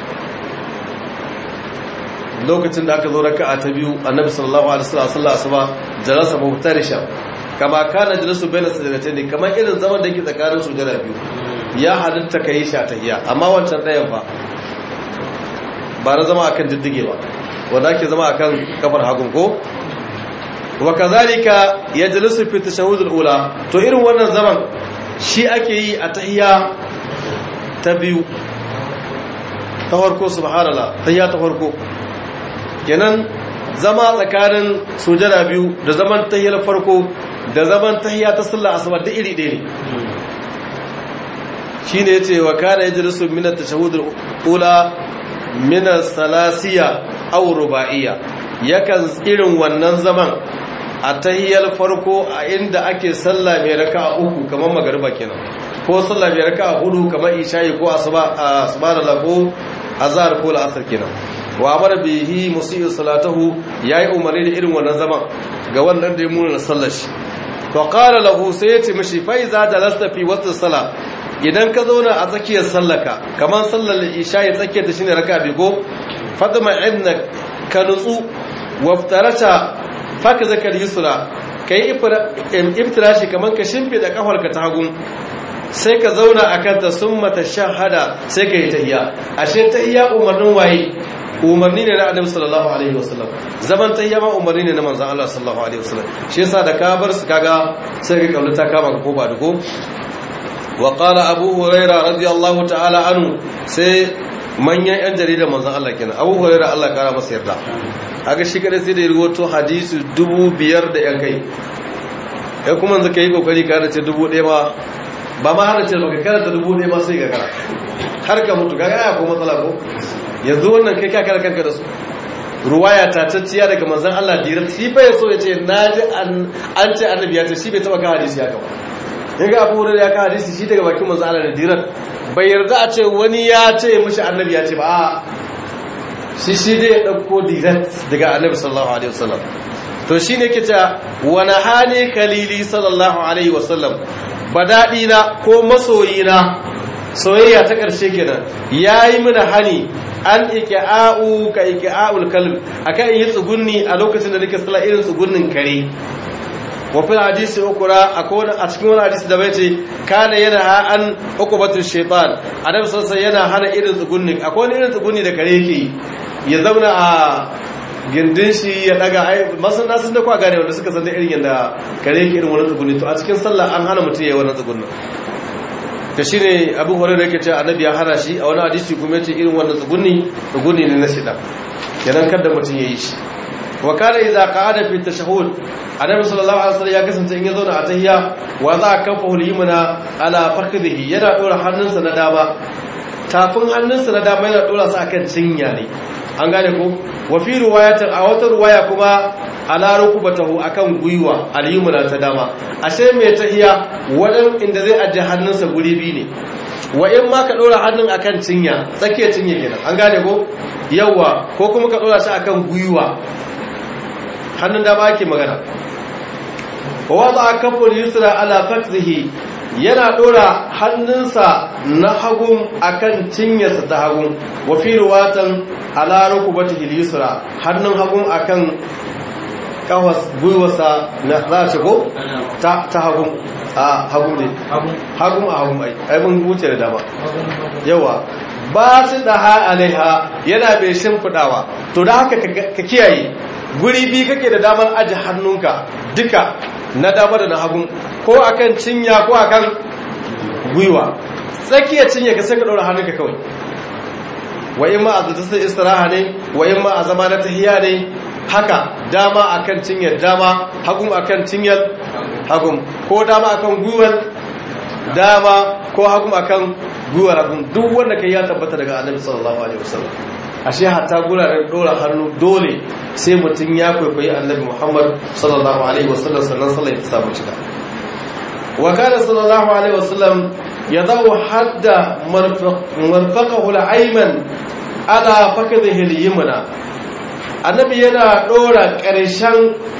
lokacin da aka zo raka'a ta biyu annabi sallallahu alaihi wasallam sallar asuba jalasa mubtarishan kama kana jalasu bayna sajdatayn kamar irin zaman da yake tsakanin sujada biyu ya halitta kai sha tahiyya amma wancan dayan fa ba na zama akan diddige ba wanda ake zama akan kafar hagun ko wa kazalika yajlisu fi tashahhud al-ula to irin wannan zaman shi ake yi a tahiyya ta biyu ta farko subhanallah tahiyya ta farko kenan zama tsakanin sujada biyu da zaman tahiyyar farko da zaman tahiyya ta sallah asuba da iri ɗaya ne shine yace wa kana yajlisu min at-tashahhud al-ula min salasiya aw ruba'iyya yakan irin wannan zaman a tahiyyar farko a inda ake sallah mai raka'a uku kamar magariba kenan ko sallah mai raka'a hudu kamar isha'i ko asuba subhanallah ko azhar ko al'asr kenan wa amara bihi musii'u salatahu yayi umarni da irin wannan zaman ga wannan da ya muna sallar shi to qala lahu sai yace mishi fa iza jalasta fi waqti salah idan ka zauna a tsakiyar sallaka kamar sallar isha ya tsakiyar ta shine raka bigo fadma inna ka nutsu waftarata faka zakar yusra kai iftirashi kamar ka shimfida kafarka ta hagun sai ka zauna a kanta sun mata shahada sai ka yi tahiya ashe tahiya umarnin waye umarni ne na annabi sallallahu alaihi wasallam zaman tahiya ma umarni ne na manzon Allah sallallahu alaihi wasallam shi yasa da ka bar su kaga sai ka kaulata kama ka ko ba da ko wa qala abu huraira radiyallahu ta'ala anhu sai manyan yan jaridar manzon Allah kenan abu huraira Allah kara masa yarda haka shi kada sai da ya rubuto hadisi dubu biyar da yan kai ya kuma yanzu ka yi kokari ka da ce dubu ɗaya ma ba ma hana ce baka karanta dubu ɗaya ma sai ga kara har ka mutu ga ya ko matsala ko yanzu wannan kai ka kara kanka da su ruwaya ta tacciya daga manzon Allah dirat shi fa yaso ya ce naji an ce annabi ya ce shi bai taba ka hadisi haka ba yaga Abu Hurairah ya ka hadisi shi daga bakin manzon Allah da dirat bai yarda a ce wani ya ce mishi annabi ya ce ba a shi shi dai ya dauko dirat daga annabi sallallahu alaihi wasallam to shine ke ta wani hali kalili sallallahu alaihi wasallam badaɗi na ko masoyi na soyayya ta ƙarshe kenan yayi mana hani an iki'a'u ka iki'a'ul kalb akan yi tsugunni a lokacin da nake sallah irin tsugunnin kare wa fil hadisi ukura akwai a cikin wani hadisi da bai ce kana yana ha an ukubatu shaytan annabi sallallahu yana hana irin tsugunni akwai wani irin tsugunni da kare yake ya zauna a gindin shi ya daga ai masan nasun da kwa gane wanda suka san da irin yadda kare yake irin wani tsugunni to a cikin sallah an hana mutum ya yi wannan tsugunnin ta shi ne abu horar yake ce annabi ya hana shi a wani hadisi kuma ce irin wannan tsugunni tsugunni ne na shida kenan kada mutum ya yi shi wa kana idza qa'ada fi tashahhud annabi sallallahu alaihi wasallam ya kasance in ya zauna a tahiyya wa za ka kafa hulhimuna ala fakhihi yana dora hannunsa na dama tafin hannunsa na dama yana dora sa akan cinya ne an gane ko wa fi riwayatin a wata riwaya kuma ala rukubatahu akan gwiwa al-yumna ta dama ashe mai tahiya wadan inda zai ajiye hannunsa guri biyu ne wa in ma ka dora hannun akan cinya tsakiyar cinya kenan an gane ko yawa ko kuma ka dora shi akan gwiwa hannun dama ake magana wa wada kafur yusra ala fakzihi yana dora hannunsa na hagun akan cinyarsa ta hagun wa fi ruwatan ala rukubatihi yusra hannun hagun akan kawas gwiwarsa na za a shigo ta hagun a hagun ne hagun a hagun ai mun wuce da dama yawa ba su da ha alaiha yana bai shimfidawa to da haka ka kiyaye guri bi kake da damar aji hannunka duka na dama da na hagun ko akan cinya ko akan gwiwa tsakiyar cinya ka sai ka ɗora hannunka kawai wa in ma a zata istiraha ne wa in ma a zama na tahiya ne haka dama akan cinyar dama hagun akan cinyar hagun ko dama akan gwiwar dama ko hagun akan gwiwar hagun duk wanda kai ya tabbata daga annabi sallallahu alaihi wasallam ashe hatta guraren dora hannu dole sai mutum ya kwaikwayi annabi muhammad sallallahu alaihi wasallam sannan sallah ya samu cika wa kana sallallahu alaihi wasallam yadawu hadda marfaqahu al-ayman ala fakadhihi al-yumna annabi yana ɗora ƙarshen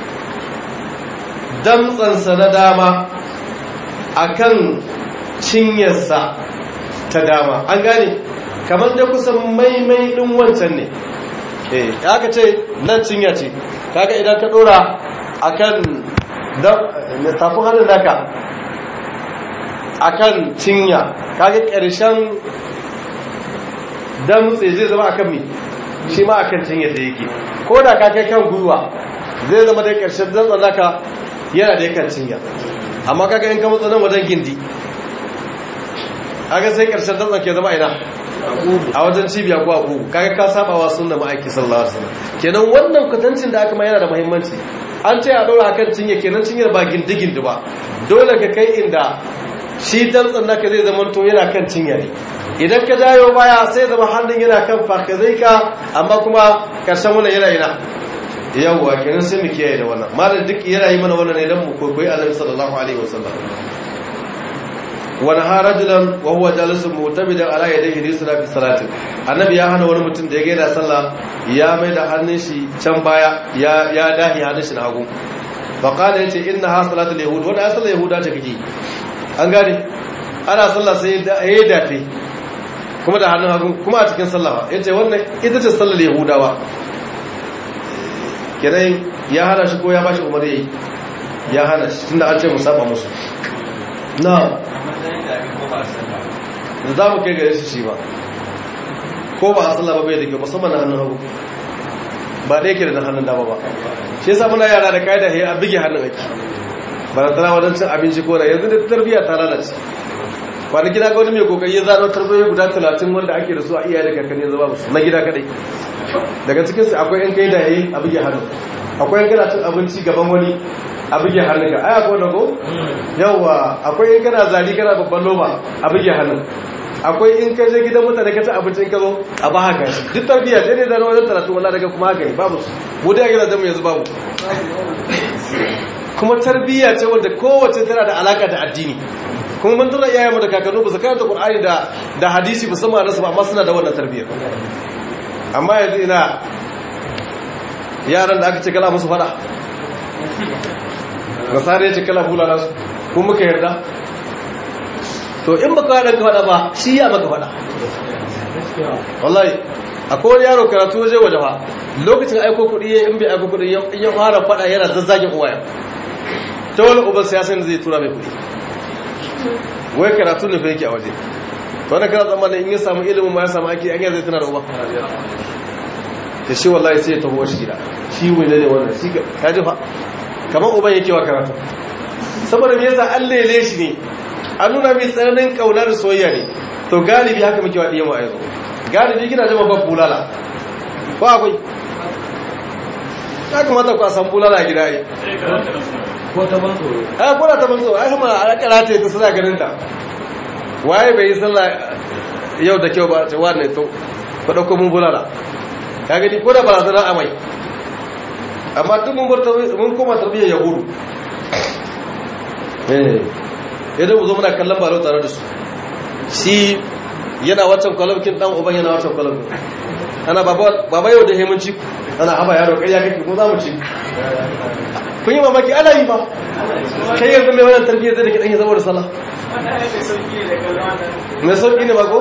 damtsansa na dama a kan cinyarsa ta dama an gane kamar da kusan maimai ɗin wancan ne eh aka ce nan cinya ce kaga idan ka ɗora a kan tafin hannun naka a kan cinya kaga ƙarshen damtse zai zama a kan mi shi ma a kan cinyar da yake ko da ka kai kan gwiwa zai zama da ƙarshen zantsan naka yana da yakan cinya amma kaga in ka matsa nan wajen gindi kaga sai ƙarshen zantsan ke zama ina a wajen cibiya ko a ƙugu kaga ka saba wa sunna ma'aiki sallallahu alaihi wasallam kenan wannan kwatancin da aka ma yana da muhimmanci an ce a ɗora akan cinya kenan cinyar ba gindi gindi ba dole ka kai inda shi dantsan naka zai zama to yana kan cinya ne idan ka jayo baya sai zama hannun yana kan fakazai ka amma kuma karshen wannan yana yana yawwa kenan sai mu kiyaye da wannan malam duk yana yi mana wannan ne dan mu koyi annabi sallallahu alaihi wasallam wani ha rajulan wa huwa jalisun mutabidan ala yadayhi lisra fi salati annabi ya hana wani mutum da ya gaida sallah ya mai da hannun shi can baya ya ya dahi hannun shi na hagu fa qala yace inna ha salatul yahud wannan ya sallar yahuda ta kike an gane ana sallah sai ya dafe kuma da hannun hagu kuma a cikin sallah ya ce wannan ita ce sallar yahudawa kirai ya hana shi ko ya ba shi umar yayi ya hana shi tunda an ce musaba musu na za mu kai gare shi shi ba ko ba a sallah ba bai da kyau musamman na hannun hagu ba da yake da hannun dama ba shi yasa muna yara da kaida he a bige hannun ake ba da tana wajen cin abinci ko na yanzu da tarbiyya ta lalace kwanaki na ga wani mai kokari ya zano tarbiyya guda talatin wanda ake da su a iyaye da kakanni yanzu babu su na gida kadai daga cikinsu akwai yan kai da yayi a bige hannu akwai yan kana cin abinci gaban wani a bige hannun ka ai akwai da ko yawa akwai yan kana zari kana babban loma a bige hannun akwai in ka je gidan mutane ka ci abinci in ka zo a ba haka shi duk tarbiyya sai dai zano wajen talatin wallahi daga kuma haka ne babu su mu da gidajen mu yanzu babu kuma tarbiyya ce wanda kowace tana da alaka da addini kuma mun tura iyayenmu da kakannu ba su karanta Qur'ani da da hadisi musamman nasu ba amma suna da wannan tarbiyyar amma yanzu ina yaran da aka ce kala musu fada nasara ya ce kala bulala su ko muka yarda to in baka wada ka fada ba shi ya maka fada wallahi akwai wani yaro karatu waje waje fa lokacin aiko kuɗi ya in bai aiko kuɗi ya fara fada yana zazzagin uwaya ta wani uban siyasan zai tura mai kuɗi wai karatu ne fa yake a waje to wani kana tsammanin in ya samu ilimin ma ya samu aiki an zai tana da uba da shi wallahi sai ya taho shi gida shi wani ne wannan shi ka ji fa kamar uban yake wa karatu saboda me yasa an lele shi ne an nuna mai tsananin kauna da soyayya ne to galibi haka muke wa diyan wa yanzu galibi kina jama ban bulala ba akwai ya kamata ku a san bulala a gida ai ko ta ban tsoro ai ko ta ban tsoro ai kuma a karata ta suna ganin ta waye bai yi sallah yau da kyau ba ce wannan to ku dauko mun bulala ka gani ko da barazanar amai amma duk mun bar mun koma tarbiyyar yahudu eh yadda mu zo muna kallon balo tare da su shi yana wancan kwalabkin dan uban yana wancan kwalabkin ana baba yau da hemunci ana haba yaro ƙarya kake ko za mu ci kun yi mamaki ana yi ba kai yanzu mai wannan tarbiyyar zai da kiɗan ya zama da sallah mai sauƙi ne ba ko?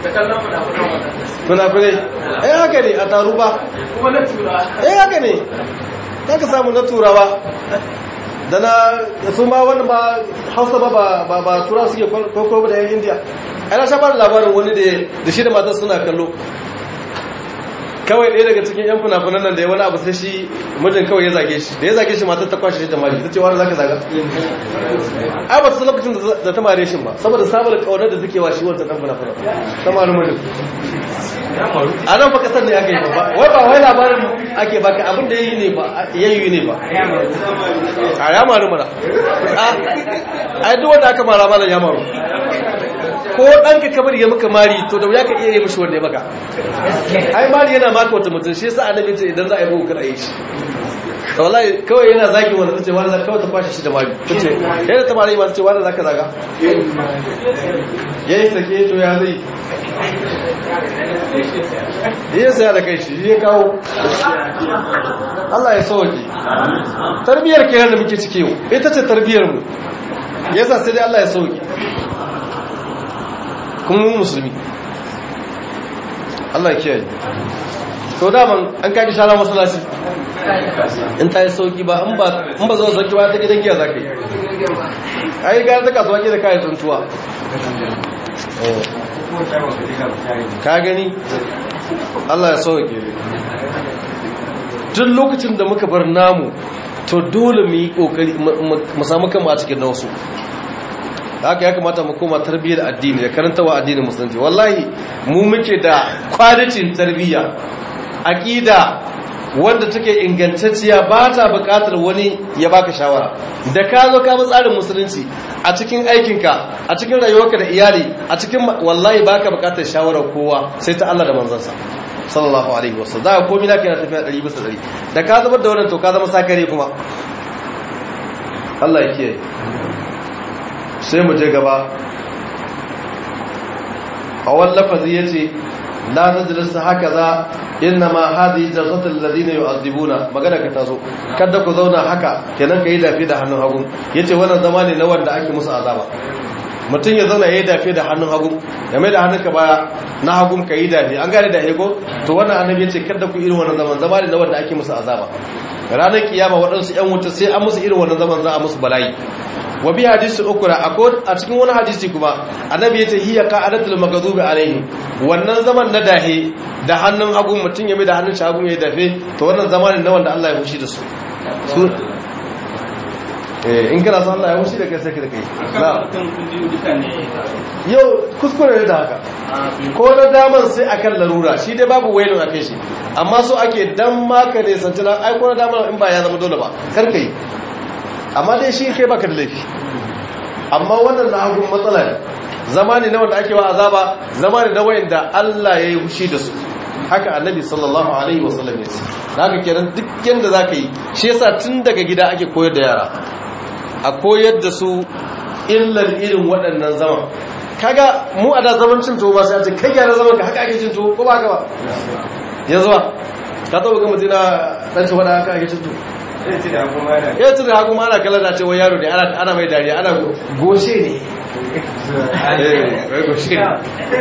kuna kune eh haka ne a taru ba eh haka ne za ka samu na turawa da na sun ba wani ba hausa ba ba tura suke kwakwa da yan indiya ana shabar labarin wani da shi da matar suna kallo kawai ɗaya daga cikin yan funafunan nan da ya wani abu sai shi mijin kawai ya zage shi da ya zage shi matar ta kwashe shi da mari ta ce wani zaka zaga ai ba su lokacin da ta mare shi ba saboda sabar kaunar da take wa shi wancan dan funafunan ta mari mijin a nan fa kasar ne aka yi ba wai ba wai labarin ake baka abin da yayi ne ba yayi ne ba a ya maru mana ai duk wanda aka mara malam ya maru ko ɗanka kamar ya maka mari to da wuya ka iya yi mishi wanda ya maka ai mari yana maka wata mutum shi yasa annabi ce idan za a yi bugu kada yi shi to wallahi kawai yana zagi wanda tace wanda zaka kawai ta kwashe shi da mari tace yana ta mari ma tace wanda zaka zaga yayi sake to ya zai iya saya da kai shi ya kawo Allah ya sauke tarbiyar kenan da muke ciki yau ita ce tarbiyar mu yasa sai dai Allah ya sauke kuma mu musulmi Allah ya kiyaye to daman an kaji shara masallaci in ta yi sauki ba in ba in ba zuwa sauki ba ta gidan giya zaka yi ai ga ta kasuwa ke da kayan tsuntuwa ka gani Allah ya sauke duk lokacin da muka bar namu to dole mu yi kokari mu samu kanmu a cikin nausu haka ya kamata mu koma tarbiyyar addini da karantawa addinin musulunci wallahi mu muke da kwalitin tarbiyya aqida wanda take ingantacciya ba ta buƙatar wani ya baka shawara da ka zo ka bi tsarin musulunci a cikin aikinka a cikin rayuwarka da iyali a cikin wallahi baka buƙatar shawarar kowa sai ta Allah da manzansa sallallahu alaihi wasallam za ka komai naka yana tafiya 100 bisa 100 da ka zubar da wannan to ka zama sakare kuma Allah ya kiyaye sai mu je gaba a wani lafazi ya ce la ta jilisa haka za inna ma hadi jarsatul ladina yu'adhibuna magana ka tazo kada ku zauna haka kenan ka yi dafi da hannun hagu yace wannan zama ne na wanda ake musu azaba mutum ya zauna yayi dafi da hannun hagu ya mai da hannunka baya na hagu ka yi dafi an gane da hego to wannan annabi yace kada ku irin wannan zaman zama ne na wanda ake musu azaba ranar kiyama waɗansu 'yan wuta sai an musu irin wannan zaman za a musu bala'i wa bi hadisi ukura a cikin wani hadisi kuma annabi yace hiya qa'adatul maghdubi alaihi wannan zaman na dahe da hannun hagu mutun ya mai da hannun shagu ya dafe to wannan zamanin na wanda Allah ya fushi da su eh in kana son Allah ya fushi da kai sai ka kai na mutum kun biyu duka ne yau kuskure ne da haka ko na daman sai akan larura shi dai babu wailun akai shi amma so ake dan maka ne santana ai ko na daman in ba ya zama dole ba kar kai amma dai shi kai baka da laifi amma wannan na hagun matsala ne zama ne na wanda ake wa azaba zama ne na wayanda Allah ya yi fushi da su haka annabi sallallahu alaihi wasallam ya ce haka kenan duk yanda zaka yi shi yasa tun daga gida ake koyar da yara a koyar da su illar irin waɗannan zaman kaga mu a da zaman cin tuwo ba sai a ce kai gyara zaman ka haka ake cin tuwo ko ba ka ba yanzu ba ka taɓa ga mutum na ɗan ci wani haka ake cin tuwo ya ci da hagu ma ana kallon da cewa yaro ne ana mai dariya ana goshe ne goshe ne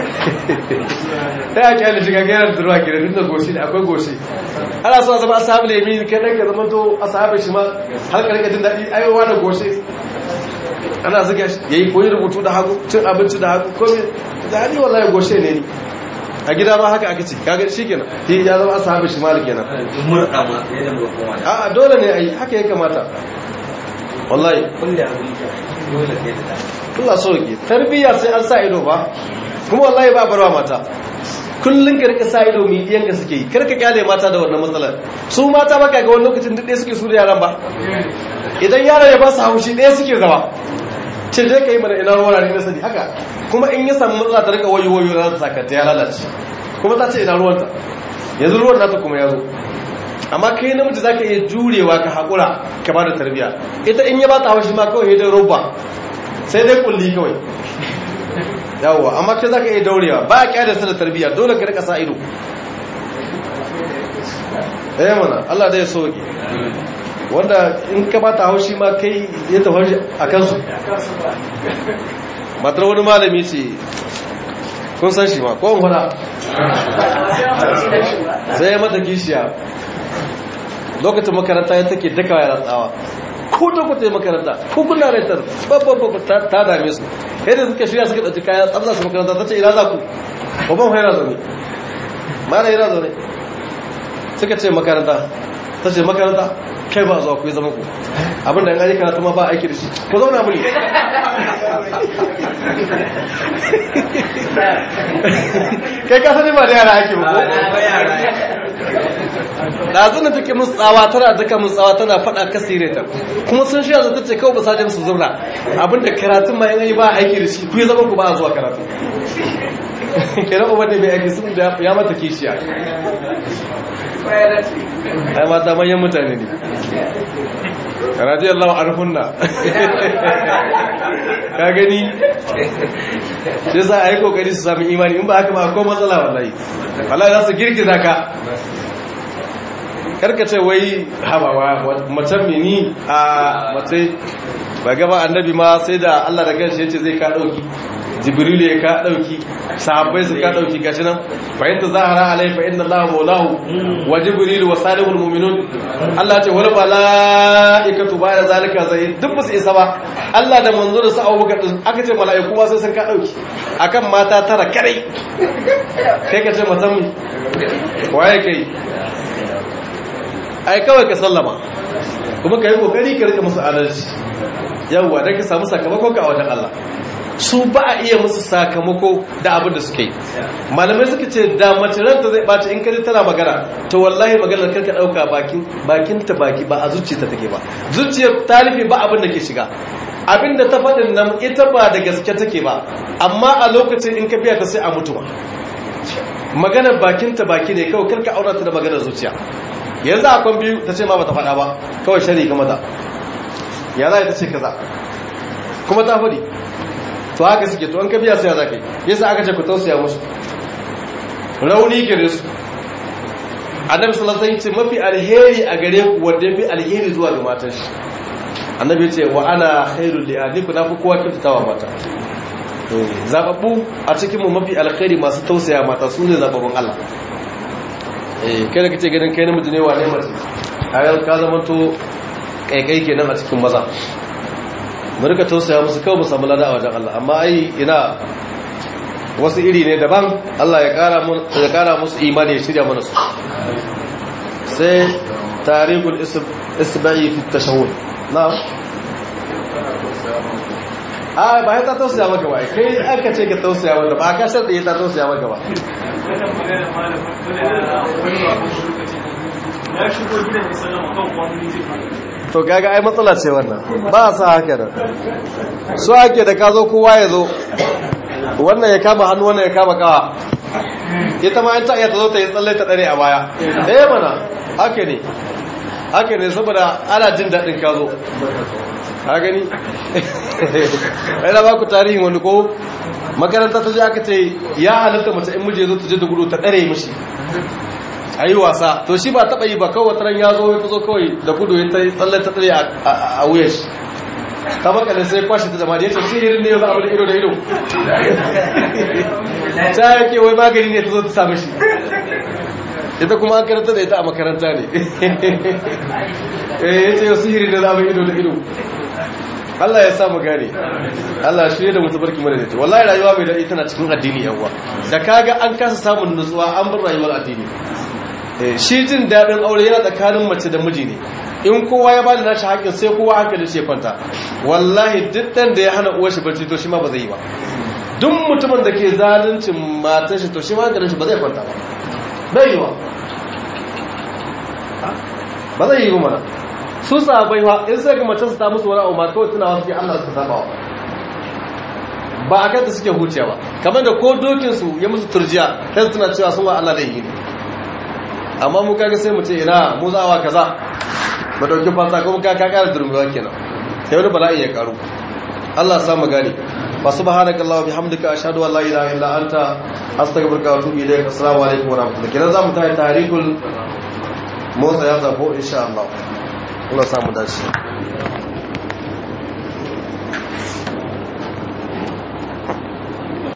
ta yaki ana shiga gairar da ruwa gida duk da goshe ne akwai goshe ana so a zama asabu lemi kai ɗan ka zama to asabu shi ma har ƙarƙa jin daɗi aiwawa da goshe ana zuga shi ya yi koyi rubutu da hagu cin abinci da hagu kome da hali wallahi goshe ne ni a gida ma haka aka ce kaga shi kenan shi ya zama asabu shi malik kenan murɗa ma ya da murɗa ma a dole ne a yi haka ya kamata wallahi kulle abin dole ne da Allah sauki tarbiyya sai an sa ido ba kuma wallahi ba barwa mata kullun ka rika sa ido mi diyan ka suke yi karka kyale mata da wannan matsalar su mata baka ga wani lokacin duk ɗaya suke su da yaran ba idan yaron ya ba su haushi ɗaya suke zama ce je ka yi mana ina ruwa ne na sani haka kuma in ya samu matsala ta rika wayo wayo za ta saka ta ya lalace kuma ta ce ina ruwanta yanzu ruwan nata kuma ya zo amma kai namiji zaka iya jurewa ka haƙura ka ba da tarbiya ita in ya ba ta haushi ma kawai da roba sai dai kulli kawai yawwa amma kai zaka iya daurewa ba a kyada su da tarbiya dole ka rika sa ido eh mana Allah dai soke wanda in ka ba ta haushi ma kai ya tafi a kansu matar wani malami ce kun san shi ma ko in fada sai ya mata kishiya lokacin makaranta ya take dakawa ya tsawa ko da ku tai makaranta ko kuna raitar babban babban ta dame su yadda suka shirya suka ɗauki kaya tsabza su makaranta ta ce ina za ku babban haira zaune mana yana zaune suka ce makaranta ta ce makaranta kai ba zuwa ku yi zama ku abinda yan ayyuka ta ma ba aiki da shi ku zauna muni kai ka sani ba da yara ake ba ɗazu na take musu tsawa tana duka musu tsawa tana faɗa kasire ta kuma sun shi yanzu ta ce kawai basajin su zauna abinda karatun ma yanayi ba aiki da shi ku yi zama ku ba a zuwa karatu kenan ubar da mai aiki sun da ya mata kishiya ai mata manyan mutane ne radiyallahu anhunna ka gani sai za a yi kokari su sami imani in ba haka ba akwai matsala wallahi wallahi za su girgiza ka karkace wai habawa macen mini a mace ba gaba annabi ma sai da Allah da kanshi yace zai ka dauki jibrilu ya ka dauki sahabbai su ka dauki gashi nan fa inta zahara alai fa inna allaha maulahu wa jibrilu wa salihul mu'minun Allah ce wal malaikatu ba'da zalika zai duk ba su isa ba Allah da manzo da sa'awu ga aka ce malaiku ma sai sun ka dauki akan mata tara kare kai ka ce matan waye kai ai kawai ka sallama kuma ka yi kokari ka rika musu adalci yawwa don ka samu sakamakon ka a wajen Allah su ba a iya musu sakamako da abin da suke yi malamai suka ce da mace ranta zai ɓaci in kaji tana magana to wallahi maganar karka ɗauka bakin ta baki ba a zuciya ta take ba zuciyar ta rufe ba abin da ke shiga abin da ta faɗin nan ita ba da gaske take ba amma a lokacin in ka biya ta sai a mutu ba maganar bakin ta baki ne kawai karka aura ta da maganar zuciya yanzu akwai biyu ta ce ma bata faɗa ba kawai shari ga maza ya za ta ce kaza kuma ta faɗi to haka suke to an ka biya sai za ka yi yasa aka ce ku tausaya musu rauni gare su annabi sallallahu alaihi ce mafi alheri a gare ku wanda yafi alheri zuwa ga matan shi annabi ya ce wa ana khairul li ahlikum na fi kowa kyautatawa mata zababbu a cikin mu mafi alkhairi masu tausaya mata su ne zababbun Allah eh kai da kace ganin kai namiji ne wane mace a yau ka zama to kaikai kenan a cikin maza mu rika tausaya musu kawai mu samu lada a wajen Allah amma ai ina wasu iri ne daban Allah ya kara mu ya kara musu imani ya shirya mana su sai tarihul isba'i fi tashahhud na'am a ba ya ta tausaya maka ba kai aka ce ka tausaya maka ba ka sharɗe ya ta tausaya maka ba to gaga ai matsala ce wannan ba a sa haka da so ake da ka zo kowa ya zo wannan ya kama hannu wannan ya kama kawa ita ma ta iya ta zo ta yi tsalle ta dare a baya eh mana haka ne haka ne saboda ana jin daɗin ka zo ha gani ɗaya ba ku tarihin wani ko makaranta ta je aka ce ya halatta mace in muje zo ta je da gudu ta ɗare mishi a yi wasa to shi ba taɓa yi ba kawai wataran ya zo ya zo kawai da gudu ya ta tsalle ta ɗare a wuyan shi ta makalin sai kwashe ta jama'a da ya ce sihirin ne ya za a bada ido da ido ta yake wai magani ne ta zo ta sami shi ita kuma an karanta da ita a makaranta ne eh yace yau sihiri da zama ido da ido Allah ya samu gane Allah shi da mutu barki mana da ta wallahi rayuwa mai daɗi tana cikin addini yawa da kaga an kasa samun nutsuwa an bar rayuwar addini shi jin daɗin aure yana tsakanin mace da miji ne in kowa ya bada nashi haƙin sai kowa hankali shi kwanta wallahi duk ɗan da ya hana uwar shi barci to shi ma ba zai yi ba duk mutumin da ke zaluncin matar shi to shi ma hankalin shi ba zai kwanta ba bai yi wa ba zai yi mana su sabai wa in sai ga mace su ta musu wani abu ma kawai tunawa suke Allah su saba ba a kanta suke huciya ba kamar da ko dokin su ya musu turjiya kai su tuna cewa sun wa Allah da yi ne amma mu kaga sai mu ce ina mu za wa kaza ba dauki fasa kuma ka ka kara durmewa kenan sai wani bala'in ya karu Allah sa mu gane fa subhanaka allah bihamdika ashhadu an la ilaha illa anta astaghfiruka wa atubu ilayk assalamu alaikum wa rahmatullahi kenan zamu tayi tarikul motsa ya zafo insha Allah Allah samu dace